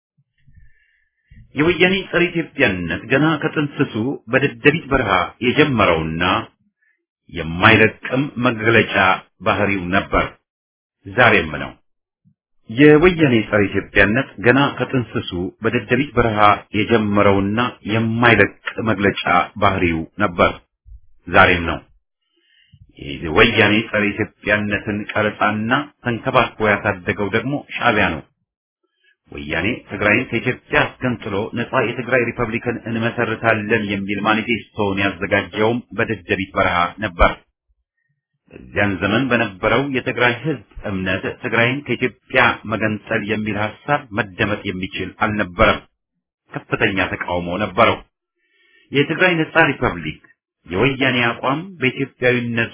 [SPEAKER 1] የወያኔ ጸረ ኢትዮጵያነት ገና ከጥንስሱ በደደቢት በረሃ የጀመረውና የማይለቅም መግለጫ ባህሪው ነበር፣ ዛሬም ነው። የወያኔ ጸረ ኢትዮጵያነት ገና ከጥንስሱ በደደቢት በረሃ የጀመረውና የማይለቅ መግለጫ ባህሪው ነበር፣ ዛሬም ነው። የወያኔ ጸረ ኢትዮጵያነትን ቀረጻና ተንከባክቦ ያሳደገው ደግሞ ሻዕቢያ ነው። ወያኔ ትግራይን ከኢትዮጵያ አስገንጥሎ ነጻ የትግራይ ሪፐብሊክን እንመሰርታለን የሚል ማኒፌስቶውን ያዘጋጀውም በደደቢት በረሃ ነበር። በዚያን ዘመን በነበረው የትግራይ ህዝብ እምነት ትግራይን ከኢትዮጵያ መገንጠል የሚል ሐሳብ መደመጥ የሚችል አልነበረም። ከፍተኛ ተቃውሞ ነበረው። የትግራይ ነጻ ሪፐብሊክ የወያኔ አቋም በኢትዮጵያዊነቱ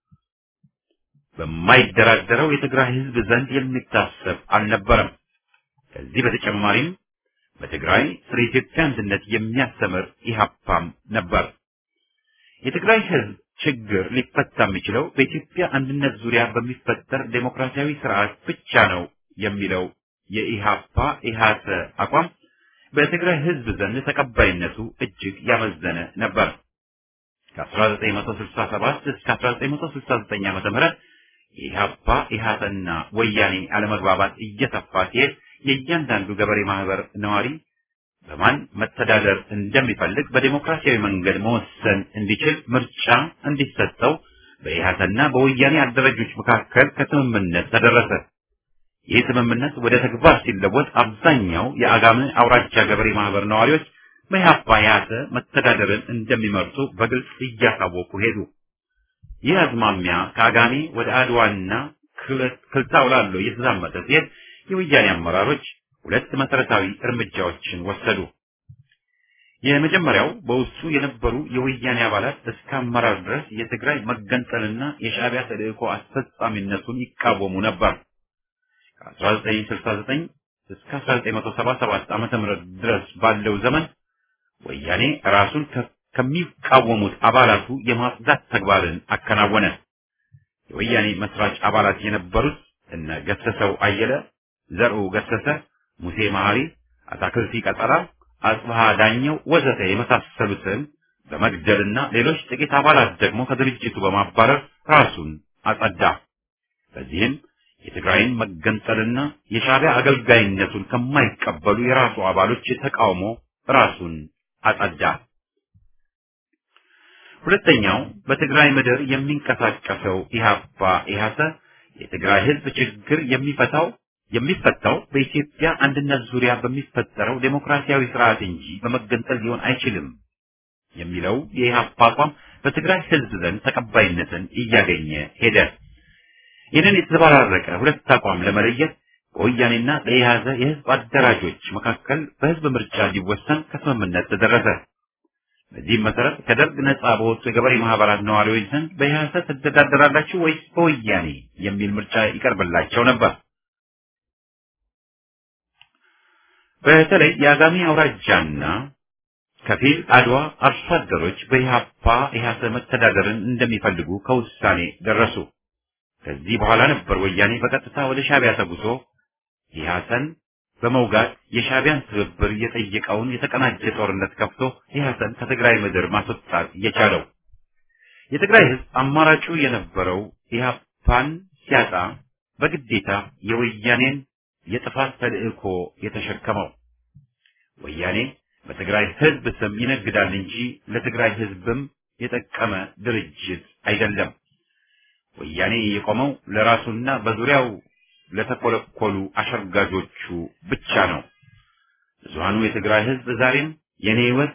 [SPEAKER 1] በማይደራደረው የትግራይ ህዝብ ዘንድ የሚታሰብ አልነበረም። ከዚህ በተጨማሪም በትግራይ ስለ ኢትዮጵያ አንድነት የሚያስተምር ኢህአፓም ነበር። የትግራይ ህዝብ ችግር ሊፈታ የሚችለው በኢትዮጵያ አንድነት ዙሪያ በሚፈጠር ዴሞክራሲያዊ ስርዓት ብቻ ነው የሚለው የኢህአፓ ኢህአሰ አቋም በትግራይ ህዝብ ዘንድ ተቀባይነቱ እጅግ ያመዘነ ነበር። ከ1967 እስከ 1969 ዓመተ ምህረት የኢህአፓ ኢህአሰና ወያኔ አለመግባባት እየሰፋ ሲሄድ የእያንዳንዱ ገበሬ ማህበር ነዋሪ በማን መተዳደር እንደሚፈልግ በዴሞክራሲያዊ መንገድ መወሰን እንዲችል ምርጫ እንዲሰጠው በኢህአሰና በወያኔ አደረጆች መካከል ከስምምነት ተደረሰ። ይህ ስምምነት ወደ ተግባር ሲለወጥ አብዛኛው የአጋም አውራጃ ገበሬ ማህበር ነዋሪዎች በኢህአፓ ኢህአሰ መተዳደርን እንደሚመርጡ በግልጽ እያሳወቁ ሄዱ። ይህ አዝማሚያ ከአጋሜ ወደ አድዋና ክልታው ላለው እየተዛመተ ሲሄድ የወያኔ አመራሮች ሁለት መሰረታዊ እርምጃዎችን ወሰዱ። የመጀመሪያው በውስጡ የነበሩ የወያኔ አባላት እስከ አመራር ድረስ የትግራይ መገንጠልና የሻዕቢያ ተልእኮ አስፈጻሚነቱን ይቃወሙ ነበር። ከ1969 እስከ 1977 ዓመተ ምህረት ድረስ ባለው ዘመን ወያኔ ራሱን ከሚቃወሙት አባላቱ የማጽዳት ተግባርን አከናወነ። የወያኔ መስራች አባላት የነበሩት እነ ገሰሰው አየለ፣ ዘርኡ ገሰሰ፣ ሙሴ መሐሪ፣ አታክልቲ ቀጠራ፣ አጽብሃ ዳኘው ወዘተ የመሳሰሉትን በመግደልና ሌሎች ጥቂት አባላት ደግሞ ከድርጅቱ በማባረር ራሱን አጸዳ። በዚህም የትግራይን መገንጠልና የሻዕቢያ አገልጋይነቱን ከማይቀበሉ የራሱ አባሎች ተቃውሞ ራሱን አጸዳ። ሁለተኛው በትግራይ ምድር የሚንቀሳቀሰው ኢህአፓ ኢህአሰ የትግራይ ህዝብ ችግር የሚፈታው የሚፈታው በኢትዮጵያ አንድነት ዙሪያ በሚፈጠረው ዴሞክራሲያዊ ስርዓት እንጂ በመገንጠል ሊሆን አይችልም የሚለው የኢህአፓ አቋም በትግራይ ህዝብ ዘንድ ተቀባይነትን እያገኘ ሄደ። ይህንን የተዘበራረቀ ሁለት አቋም ለመለየት በወያኔና በኢህአዘ የህዝብ አደራጆች መካከል በህዝብ ምርጫ እንዲወሰን ከስምምነት ተደረሰ። በዚህም መሰረት ከደርግ ነጻ በወጡ የገበሬ ማህበራት ነዋሪዎች ዘንድ በኢህአዘ ትተዳደራላችሁ ወይስ በወያኔ የሚል ምርጫ ይቀርብላቸው ነበር። በተለይ የአጋሜ አውራጃና ከፊል አድዋ አርሶ አደሮች በኢህአፓ ኢህአሰ መተዳደርን እንደሚፈልጉ ከውሳኔ ደረሱ። ከዚህ በኋላ ነበር ወያኔ በቀጥታ ወደ ሻዕቢያ ተጉዞ ኢህአሰን በመውጋት የሻዕቢያን ትብብር የጠየቀውን የተቀናጀ ጦርነት ከፍቶ ኢህአሰን ከትግራይ ምድር ማስወጣት የቻለው። የትግራይ ህዝብ አማራጩ የነበረው ኢህአፓን ሲያጣ በግዴታ የወያኔን የጥፋት ተልእኮ የተሸከመው ወያኔ በትግራይ ህዝብ ስም ይነግዳል እንጂ ለትግራይ ህዝብም የጠቀመ ድርጅት አይደለም። ወያኔ የቆመው ለራሱና በዙሪያው ለተኮለኮሉ አሸርጋጆቹ ብቻ ነው። ብዙሃኑ የትግራይ ህዝብ ዛሬም የኔ ህይወት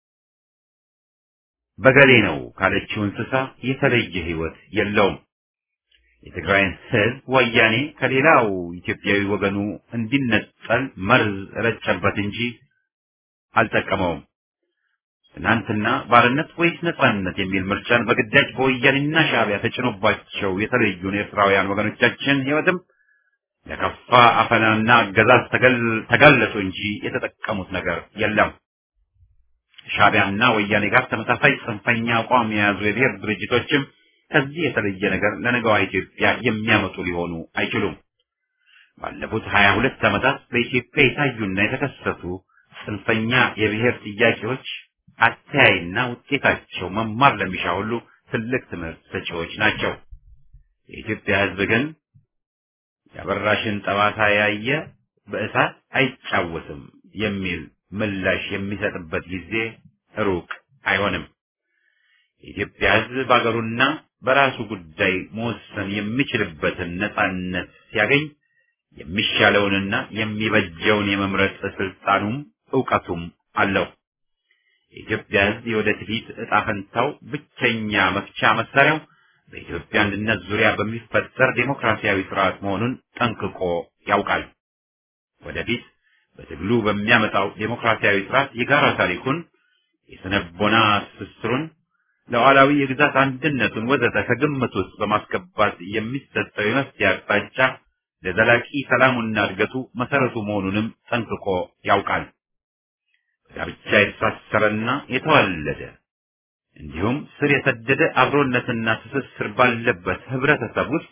[SPEAKER 1] በገሌ ነው ካለችው እንስሳ የተለየ ህይወት የለውም። የትግራይን ህዝብ ወያኔ ከሌላው ኢትዮጵያዊ ወገኑ እንዲነጠል መርዝ ረጨበት እንጂ አልጠቀመውም። ትናንትና ባርነት ወይስ ነጻነት የሚል ምርጫን በግዳጅ በወያኔና ሻዕቢያ ተጭኖባቸው የተለዩን ኤርትራውያን ወገኖቻችን ህይወትም ለከፋ አፈናና አገዛዝ ተጋለጡ እንጂ የተጠቀሙት ነገር የለም። ሻዕቢያና ወያኔ ጋር ተመሳሳይ ጽንፈኛ አቋም የያዙ የብሔር ድርጅቶችም ከዚህ የተለየ ነገር ለነገዋ ኢትዮጵያ የሚያመጡ ሊሆኑ አይችሉም። ባለፉት ሀያ ሁለት ዓመታት በኢትዮጵያ የታዩና የተከሰቱ ጽንፈኛ የብሔር ጥያቄዎች አተያይና ውጤታቸው መማር ለሚሻ ሁሉ ትልቅ ትምህርት ሰጪዎች ናቸው። የኢትዮጵያ ህዝብ ግን የአበራሽን ጠባሳ ያየ በእሳት አይጫወትም የሚል ምላሽ የሚሰጥበት ጊዜ ሩቅ አይሆንም። የኢትዮጵያ ህዝብ በአገሩና በራሱ ጉዳይ መወሰን የሚችልበትን ነጻነት ሲያገኝ የሚሻለውንና የሚበጀውን የመምረጥ ስልጣኑም እውቀቱም አለው። የኢትዮጵያ ሕዝብ የወደፊት ዕጣ ፈንታው ብቸኛ መፍቻ መሳሪያው በኢትዮጵያ አንድነት ዙሪያ በሚፈጠር ዴሞክራሲያዊ ስርዓት መሆኑን ጠንቅቆ ያውቃል። ወደፊት በትግሉ በሚያመጣው ዴሞክራሲያዊ ስርዓት የጋራ ታሪኩን፣ የስነቦና ትስስሩን፣ ሉዓላዊ የግዛት አንድነቱን ወዘተ ከግምት ውስጥ በማስገባት የሚሰጠው የመፍትሄ አቅጣጫ ለዘላቂ ሰላሙና እድገቱ መሰረቱ መሆኑንም ጠንቅቆ ያውቃል። ጋብቻ የተሳሰረና የተዋለደ እንዲሁም ስር የሰደደ አብሮነትና ትስስር ባለበት ህብረተሰብ ውስጥ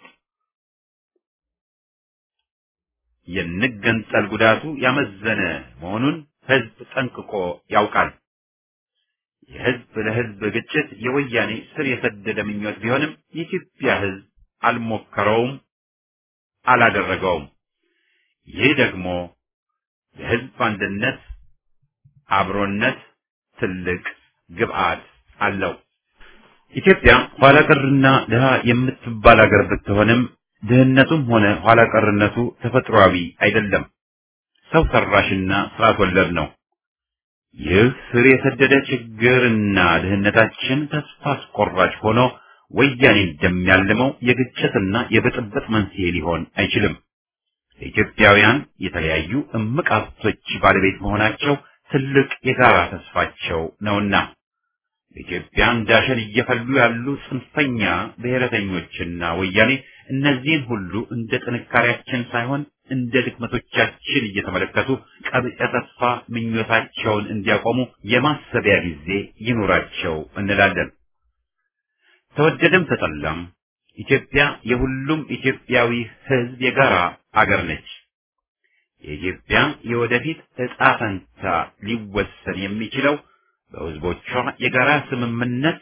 [SPEAKER 1] የንገንጠል ጉዳቱ ያመዘነ መሆኑን ህዝብ ጠንቅቆ ያውቃል። የህዝብ ለህዝብ ግጭት የወያኔ ስር የሰደደ ምኞት ቢሆንም የኢትዮጵያ ህዝብ አልሞከረውም፣ አላደረገውም። ይህ ደግሞ ለህዝብ አንድነት አብሮነት ትልቅ ግብአት አለው። ኢትዮጵያ ኋላ ቀርና ድሃ የምትባል ሀገር ብትሆንም ድህነቱም ሆነ ኋላ ቀርነቱ ተፈጥሯዊ አይደለም፣ ሰው ሰራሽና ስርዓት ወለድ ነው። ይህ ስር የሰደደ ችግርና ድህነታችን ተስፋ አስቆራጭ ሆኖ ወያኔ እንደሚያልመው የግጭትና የብጥብጥ መንስኤ ሊሆን አይችልም። ለኢትዮጵያውያን የተለያዩ እምቅ ሀብቶች ባለቤት መሆናቸው ትልቅ የጋራ ተስፋቸው ነውና በኢትዮጵያ እንዳሸን እየፈሉ ያሉ ጽንፈኛ ብሔረተኞችና ወያኔ እነዚህን ሁሉ እንደ ጥንካሬያችን ሳይሆን እንደ ድክመቶቻችን እየተመለከቱ ቀብጸ ተስፋ ምኞታቸውን እንዲያቆሙ የማሰቢያ ጊዜ ይኑራቸው እንላለን። ተወደደም ተጠላም ኢትዮጵያ የሁሉም ኢትዮጵያዊ ሕዝብ የጋራ አገር ነች። የኢትዮጵያ የወደፊት ዕጣ ፈንታ ሊወሰን የሚችለው በሕዝቦቿ የጋራ ስምምነት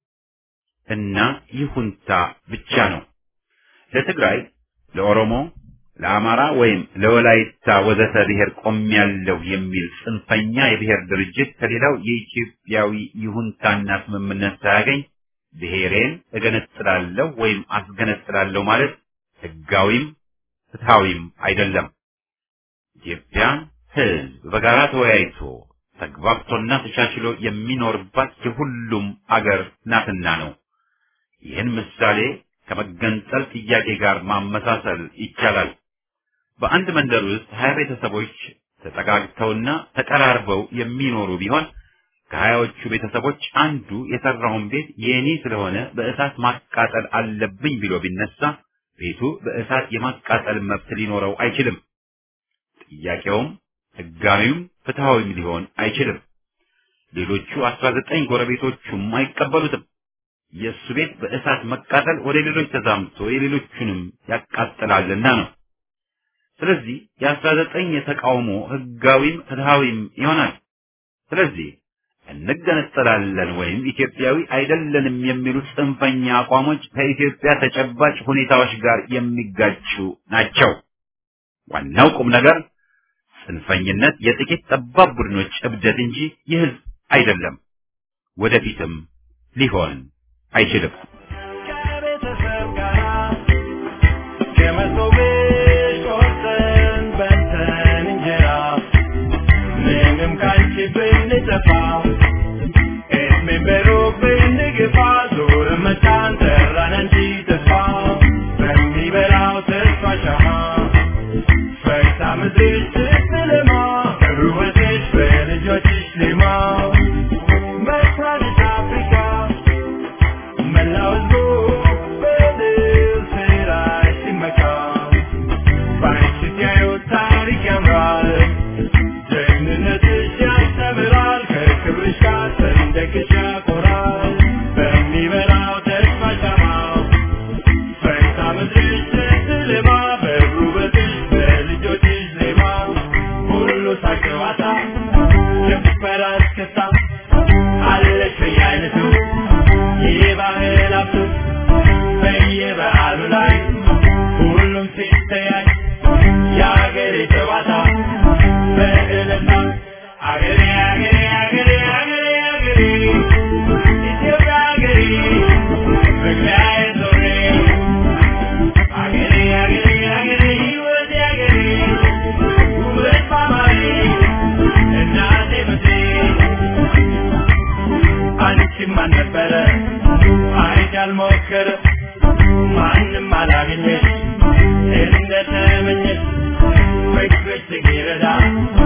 [SPEAKER 1] እና ይሁንታ ብቻ ነው። ለትግራይ፣ ለኦሮሞ፣ ለአማራ ወይም ለወላይታ ወዘተ ብሔር ቆሜያለሁ የሚል ጽንፈኛ የብሔር ድርጅት ከሌላው የኢትዮጵያዊ ይሁንታና ስምምነት ሳያገኝ ብሔሬን እገነጥላለሁ ወይም አስገነጥላለሁ ማለት ሕጋዊም ፍትሐዊም አይደለም። ኢትዮጵያ ሕዝብ በጋራ ተወያይቶ ተግባብቶና ተቻችሎ የሚኖርባት የሁሉም አገር ናትና ነው። ይህን ምሳሌ ከመገንጠል ጥያቄ ጋር ማመሳሰል ይቻላል። በአንድ መንደር ውስጥ ሀያ ቤተሰቦች ተጠጋግተውና ተቀራርበው የሚኖሩ ቢሆን ከሀያዎቹ ቤተሰቦች አንዱ የሰራውን ቤት የኔ ስለሆነ በእሳት ማቃጠል አለብኝ ብሎ ቢነሳ ቤቱ በእሳት የማቃጠል መብት ሊኖረው አይችልም። ጥያቄውም ሕጋዊም ፍትሐዊም ሊሆን አይችልም። ሌሎቹ አስራ ዘጠኝ ጎረቤቶቹም አይቀበሉትም። የእሱ ቤት በእሳት መቃጠል ወደ ሌሎች ተዛምቶ የሌሎቹንም ያቃጥላልና ነው። ስለዚህ የአስራ ዘጠኝ የተቃውሞ ሕጋዊም ፍትሐዊም ይሆናል። ስለዚህ እንገነጠላለን ወይም ኢትዮጵያዊ አይደለንም የሚሉ ጽንፈኛ አቋሞች ከኢትዮጵያ ተጨባጭ ሁኔታዎች ጋር የሚጋጩ ናቸው። ዋናው ቁም ነገር ጽንፈኝነት የጥቂት ጠባብ ቡድኖች እብደት እንጂ የሕዝብ አይደለም። ወደፊትም ሊሆን አይችልም።
[SPEAKER 3] ከቤተሰብ ጋር ከመሶብሽ ቆርሰን በልተን እንጀራ ምንም ካንቺ ብንጠፋ እድሜን በሩቅ ብንገፋ ዞር መጣን ጠራን እንጂ ተስፋ በሚበላው ተስፋ ሻማ ፈርታ ምድርሽ ስትለማ በውበትሽ በልጆችሽ ሌማ መስራትሽ አፍሪካ መላው ሕዝቡ በድል ስራሽ ሲመካ በአንቺ ሲያዩት ታሪክ ያምራል ጀግንነትሽ ያስተምራል ከክብርሽ ጋር ሰንደቅሽ ያኮራል በሚበራው ተስፋ ሻማው ፈርታ ምድርሽ ስትለማ በውበትሽ በልጆችሽ ዜማ ሁሉ ሳቅ ጨዋታ ጭፈራ እስክስታ አለሽ በየአይነቱ የባህል ሀብቱ በየበዓሉ ላይ ሁሉም ሲተያይ የአገሬ ጨዋታ በእልልታ አገሬ አገሬ አገሬ አገሬ አገሬ ኢትዮጵያ አገሬ መግቢያዬ ዞሬ አገሬ አገሬ አገሬ ሕይወቴ አገሬ ይረዳ